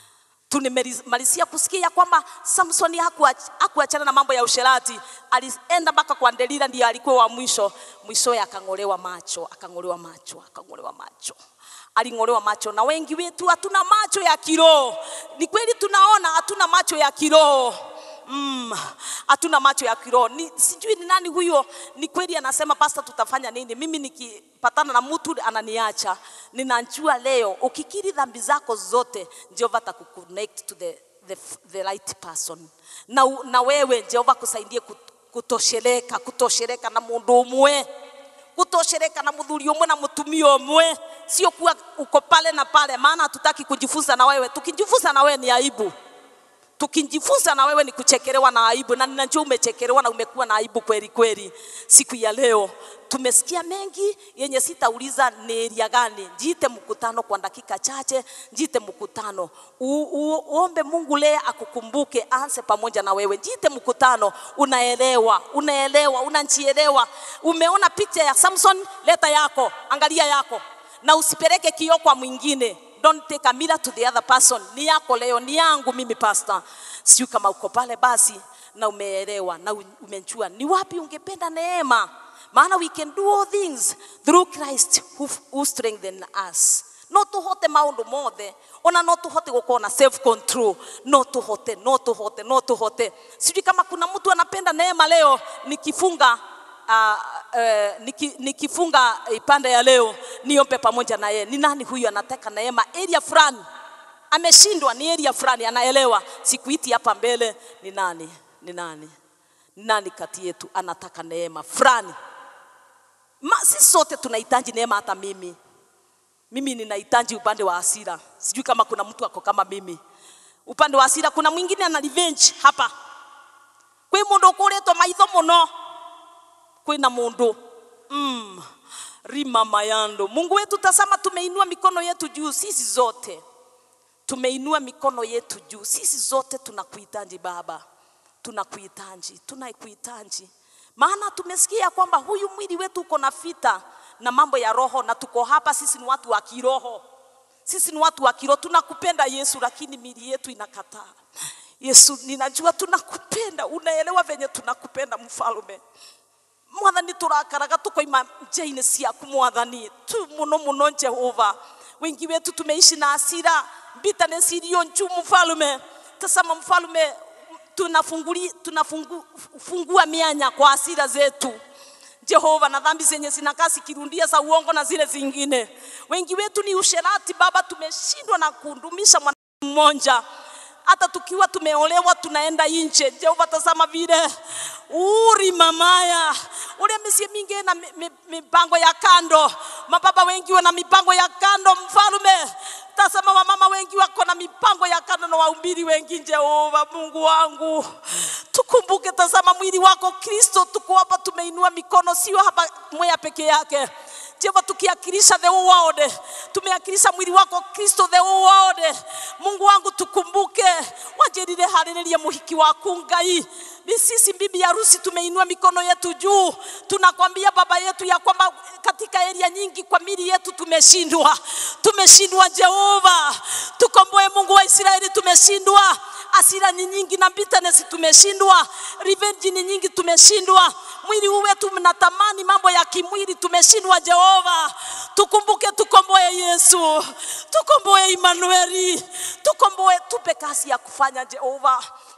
tunimalizia kusikia kwamba Samsoni hakuach- hakuachana na mambo ya usherati, alienda mpaka kwa Delila, ndiye alikuwa wa mwisho. Mwishowe akang'olewa macho, akang'olewa macho, akang'olewa macho, aling'olewa macho. Na wengi wetu hatuna macho ya kiroho. Ni kweli tunaona, hatuna macho ya kiroho mm, hatuna macho ya kiroho. Ni, sijui ni nani huyo. Ni kweli anasema pasta, tutafanya nini? Mimi nikipatana na mtu ananiacha, ninajua leo ukikiri dhambi zako zote, Jehova atakuconnect to the, the, the right person na, u- na wewe Jehova kusaidie kut- kutosheleka kutosheleka na mundu umwe kutosheleka na muthuri umwe na mutumia umwe, sio kuwa uko pale na pale, maana hatutaki kujifunza na wewe. Tukijifunza na wewe ni aibu tukijifunza na wewe ni kuchekelewa na aibu, na ninajua umechekelewa na umekuwa na aibu kweli kweli. Siku ya leo tumesikia mengi yenye sitauliza ni area gani. Jiite mkutano kwa dakika chache, jiite mkutano u, u, uombe Mungu leo akukumbuke, anse pamoja na wewe. Jiite mkutano, unaelewa, unaelewa, unajielewa. Umeona picha ya Samson, leta yako, angalia yako, na usipeleke kioo kwa mwingine don't take a mirror to the other person. Ni yako leo, ni yangu mimi pastor. Sijui kama uko pale basi na umeelewa na u- umejua ni wapi ungependa neema, maana we can do all things through Christ who, who strengthen us no tuhote maundu mothe ona no tuhote gukorwo na self control no tuhote no tuhote no tuhote sijui kama kuna mtu anapenda neema leo nikifunga uh, uh, niki, nikifunga ipande ya leo niombe pamoja na yeye. Ni nani huyu anataka neema area fulani? Ameshindwa ni area fulani, anaelewa. Sikuiti hapa mbele, ni nani? Ni nani? Ni nani kati yetu anataka neema fulani? Ma, sisi sote tunahitaji neema, hata mimi mimi ninahitaji upande wa hasira. Sijui kama kuna mtu ako kama mimi upande wa hasira. Kuna mwingine ana revenge hapa, kwi mundu ukuritwo maitho muno kwina mundu mm, rima mayando. Mungu wetu, tazama, tumeinua mikono yetu juu, sisi zote tumeinua mikono yetu juu, sisi zote tunakuhitaji Baba, tunakuhitaji, tunakuhitaji, maana tumesikia kwamba huyu mwili wetu uko na vita na mambo ya roho, na tuko hapa, sisi ni watu wa kiroho sisi ni watu wa kiroho, tunakupenda Yesu, lakini mili yetu inakataa. Yesu, ninajua tunakupenda, unaelewa venye tunakupenda mfalme mwathani turakaraga tukoima njia-inĩ ciaku mwathani tu muno muno jehova wengi wetu tumeishi na hasira bitterness iliyo juu mfalme tazama mfalme tunafunguli tunafungua mianya kwa hasira zetu Jehova, na dhambi zenye zinakaa zikirundia za uongo na zile zingine. Wengi wetu ni usherati Baba, tumeshindwa na kudumisha mwana mmoja hata tukiwa tumeolewa tunaenda nje. Jehova, tazama vile uri mamaya ule misie mingi na mi- mi- mipango ya kando, mababa wengi wana mipango ya kando. Mfalume, tazama wamama wengi wako na mipango ya kando na wahubiri wengi. Jehova Mungu wangu, tukumbuke, tazama mwili wako Kristo, tuko hapa tumeinua mikono, sio hapa mwea peke yake Jehova, tukiakilisha the whole world, tumeakilisha mwili wako Kristo the whole world. Mungu wangu, tukumbuke wajerire harĩrĩrie muhiki waku Ngai. Ni sisi bibi harusi tumeinua mikono yetu juu, tunakwambia baba yetu ya kwamba katika eria nyingi kwa mili yetu tumeshindwa, tumeshindwa Jehova, tukomboe Mungu wa Israeli, tumeshindwa asira ni nyingi na bitterness tumeshindwa, revenge ni nyingi tumeshindwa, mwili huu wetu mnatamani mambo ya kimwili tumeshindwa. Jehova, tukumbuke, tukomboe Yesu, tukomboe Emanueli, tukomboe, tupe kasi ya kufanya Jehova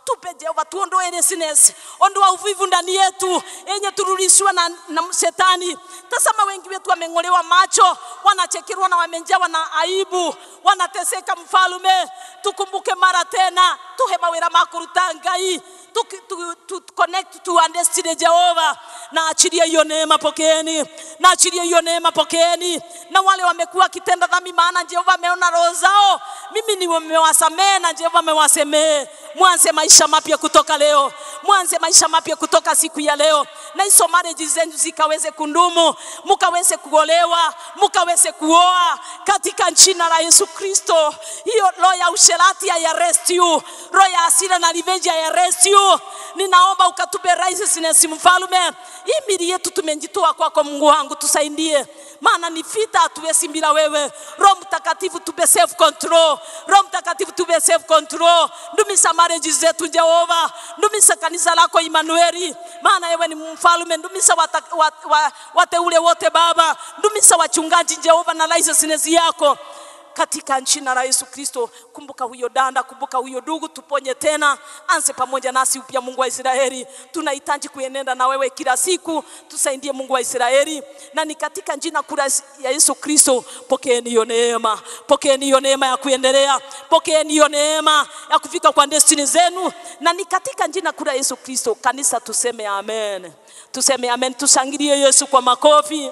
tupe Jehova, tuondoe laziness, ondoa uvivu ndani yetu yenye turudishiwa na, na shetani. Tazama wengi wetu wameng'olewa macho, wanachekerwa na wamejawa na aibu, wanateseka. Mfalume, tukumbuke mara tena, tuhe mawira makuruta Ngai tu, tu, tu connect to our destiny Jehova, na achilie hiyo neema, pokeeni, na achilie hiyo neema, pokeeni. Na wale wamekuwa kitenda dhambi, maana Jehova ameona roho zao, mimi nimewasamehe na Jehova amewasamehe. Mwanze maisha mapya kutoka leo, mwanze maisha mapya kutoka siku ya leo, na hizo marriage zenu zikaweze kundumu, mukaweze kuolewa, mukaweze kuoa katika jina la Yesu Kristo. Hiyo roho ya usherati ya arrest you, roho ya hasira na revenge ya arrest you. Ninaomba ukatupe righteousness, mfalume. Hii mili yetu tumejitoa kwako, Mungu wangu, tusaidie, maana ni vita, hatuwezi bila wewe. Roho Mtakatifu tupe self control, Roho Mtakatifu tupe self control. Ndumisha marriage zetu Jehova, ndumisha kanisa lako Emmanueli, maana wewe ni mfalume. Ndumisha wata, wat, wa, wateule wote Baba, ndumisha wachungaji Jehova na righteousness yako katika jina la Yesu Kristo. Kumbuka huyo danda, kumbuka huyo ndugu, tuponye tena, anze pamoja nasi upya. Mungu wa Israeli, tunahitaji kuenenda na wewe kila siku, tusaidie Mungu wa Israeli, na ni katika jina kura ya Yesu Kristo. Pokeeni hiyo neema, pokeeni hiyo neema ya kuendelea, pokeeni hiyo neema ya kufika kwa destiny zenu, na ni katika jina kura ya Yesu Kristo. Kanisa tuseme amen, tuseme amen, tushangilie Yesu kwa makofi.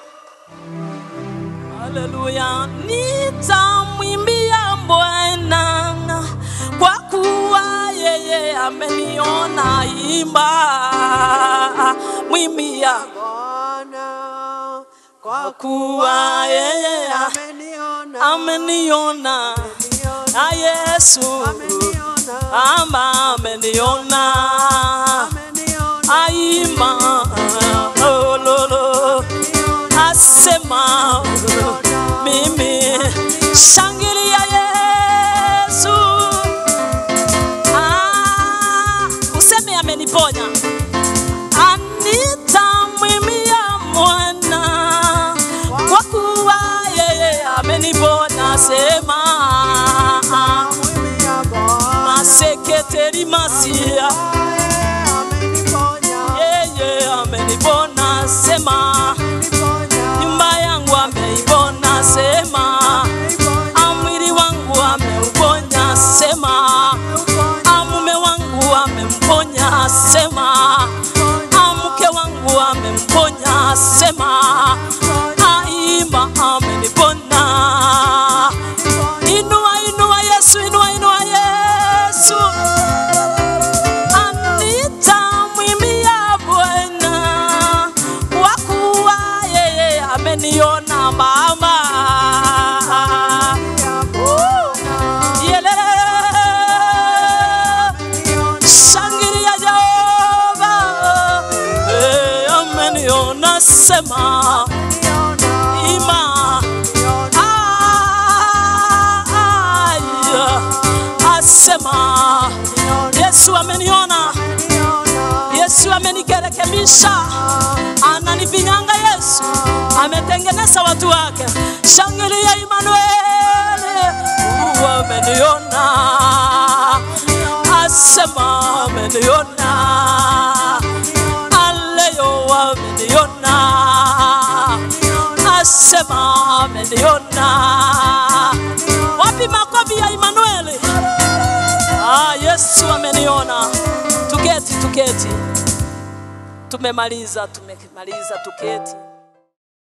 Haleluya, nitamwimbia Bwana kwa kuwa yeye ameniona. Imba, mwimbia Bwana kwa kuwa yeye ameniona, ameniona, na Yesu ameniona, ama ameniona. ameniona, Aima, ololo, asema mimi shangilia Yesu. Ah, useme ameniponya. Anitamwimia mwana kwa kuwa yeye ameniponya. Sema Mwimia Bwana, maseketeri masia ameniponya, yeye amenipona. Sema ameniponya, nyumba yangu ameipona. Sema ameniponya, mwili wangu ameuponya. Sema mume wangu amemponya. Sema mke wangu amemponya. Sema aima amenipona. Inua, inua Yesu, inua, inua Yesu. Nitamwimbia Bwana kwa kuwa yeye ameniona mama. Yelele. Shangilia Jehova. Eh, ameniona sema ima Ah, aya. asema Yesu ameniona Yesu amenikerekebisha, ananifinyanga. Yesu ametengeneza watu wake. Shangilia Imanueli, Mungu ameniona, asema ameniona, aleo ameniona, asema ameniona. Wapi makofi ya Imanueli? Ah, Yesu ameniona. Tuketi, tuketi. Tumemaliza, tumemaliza, tuketi.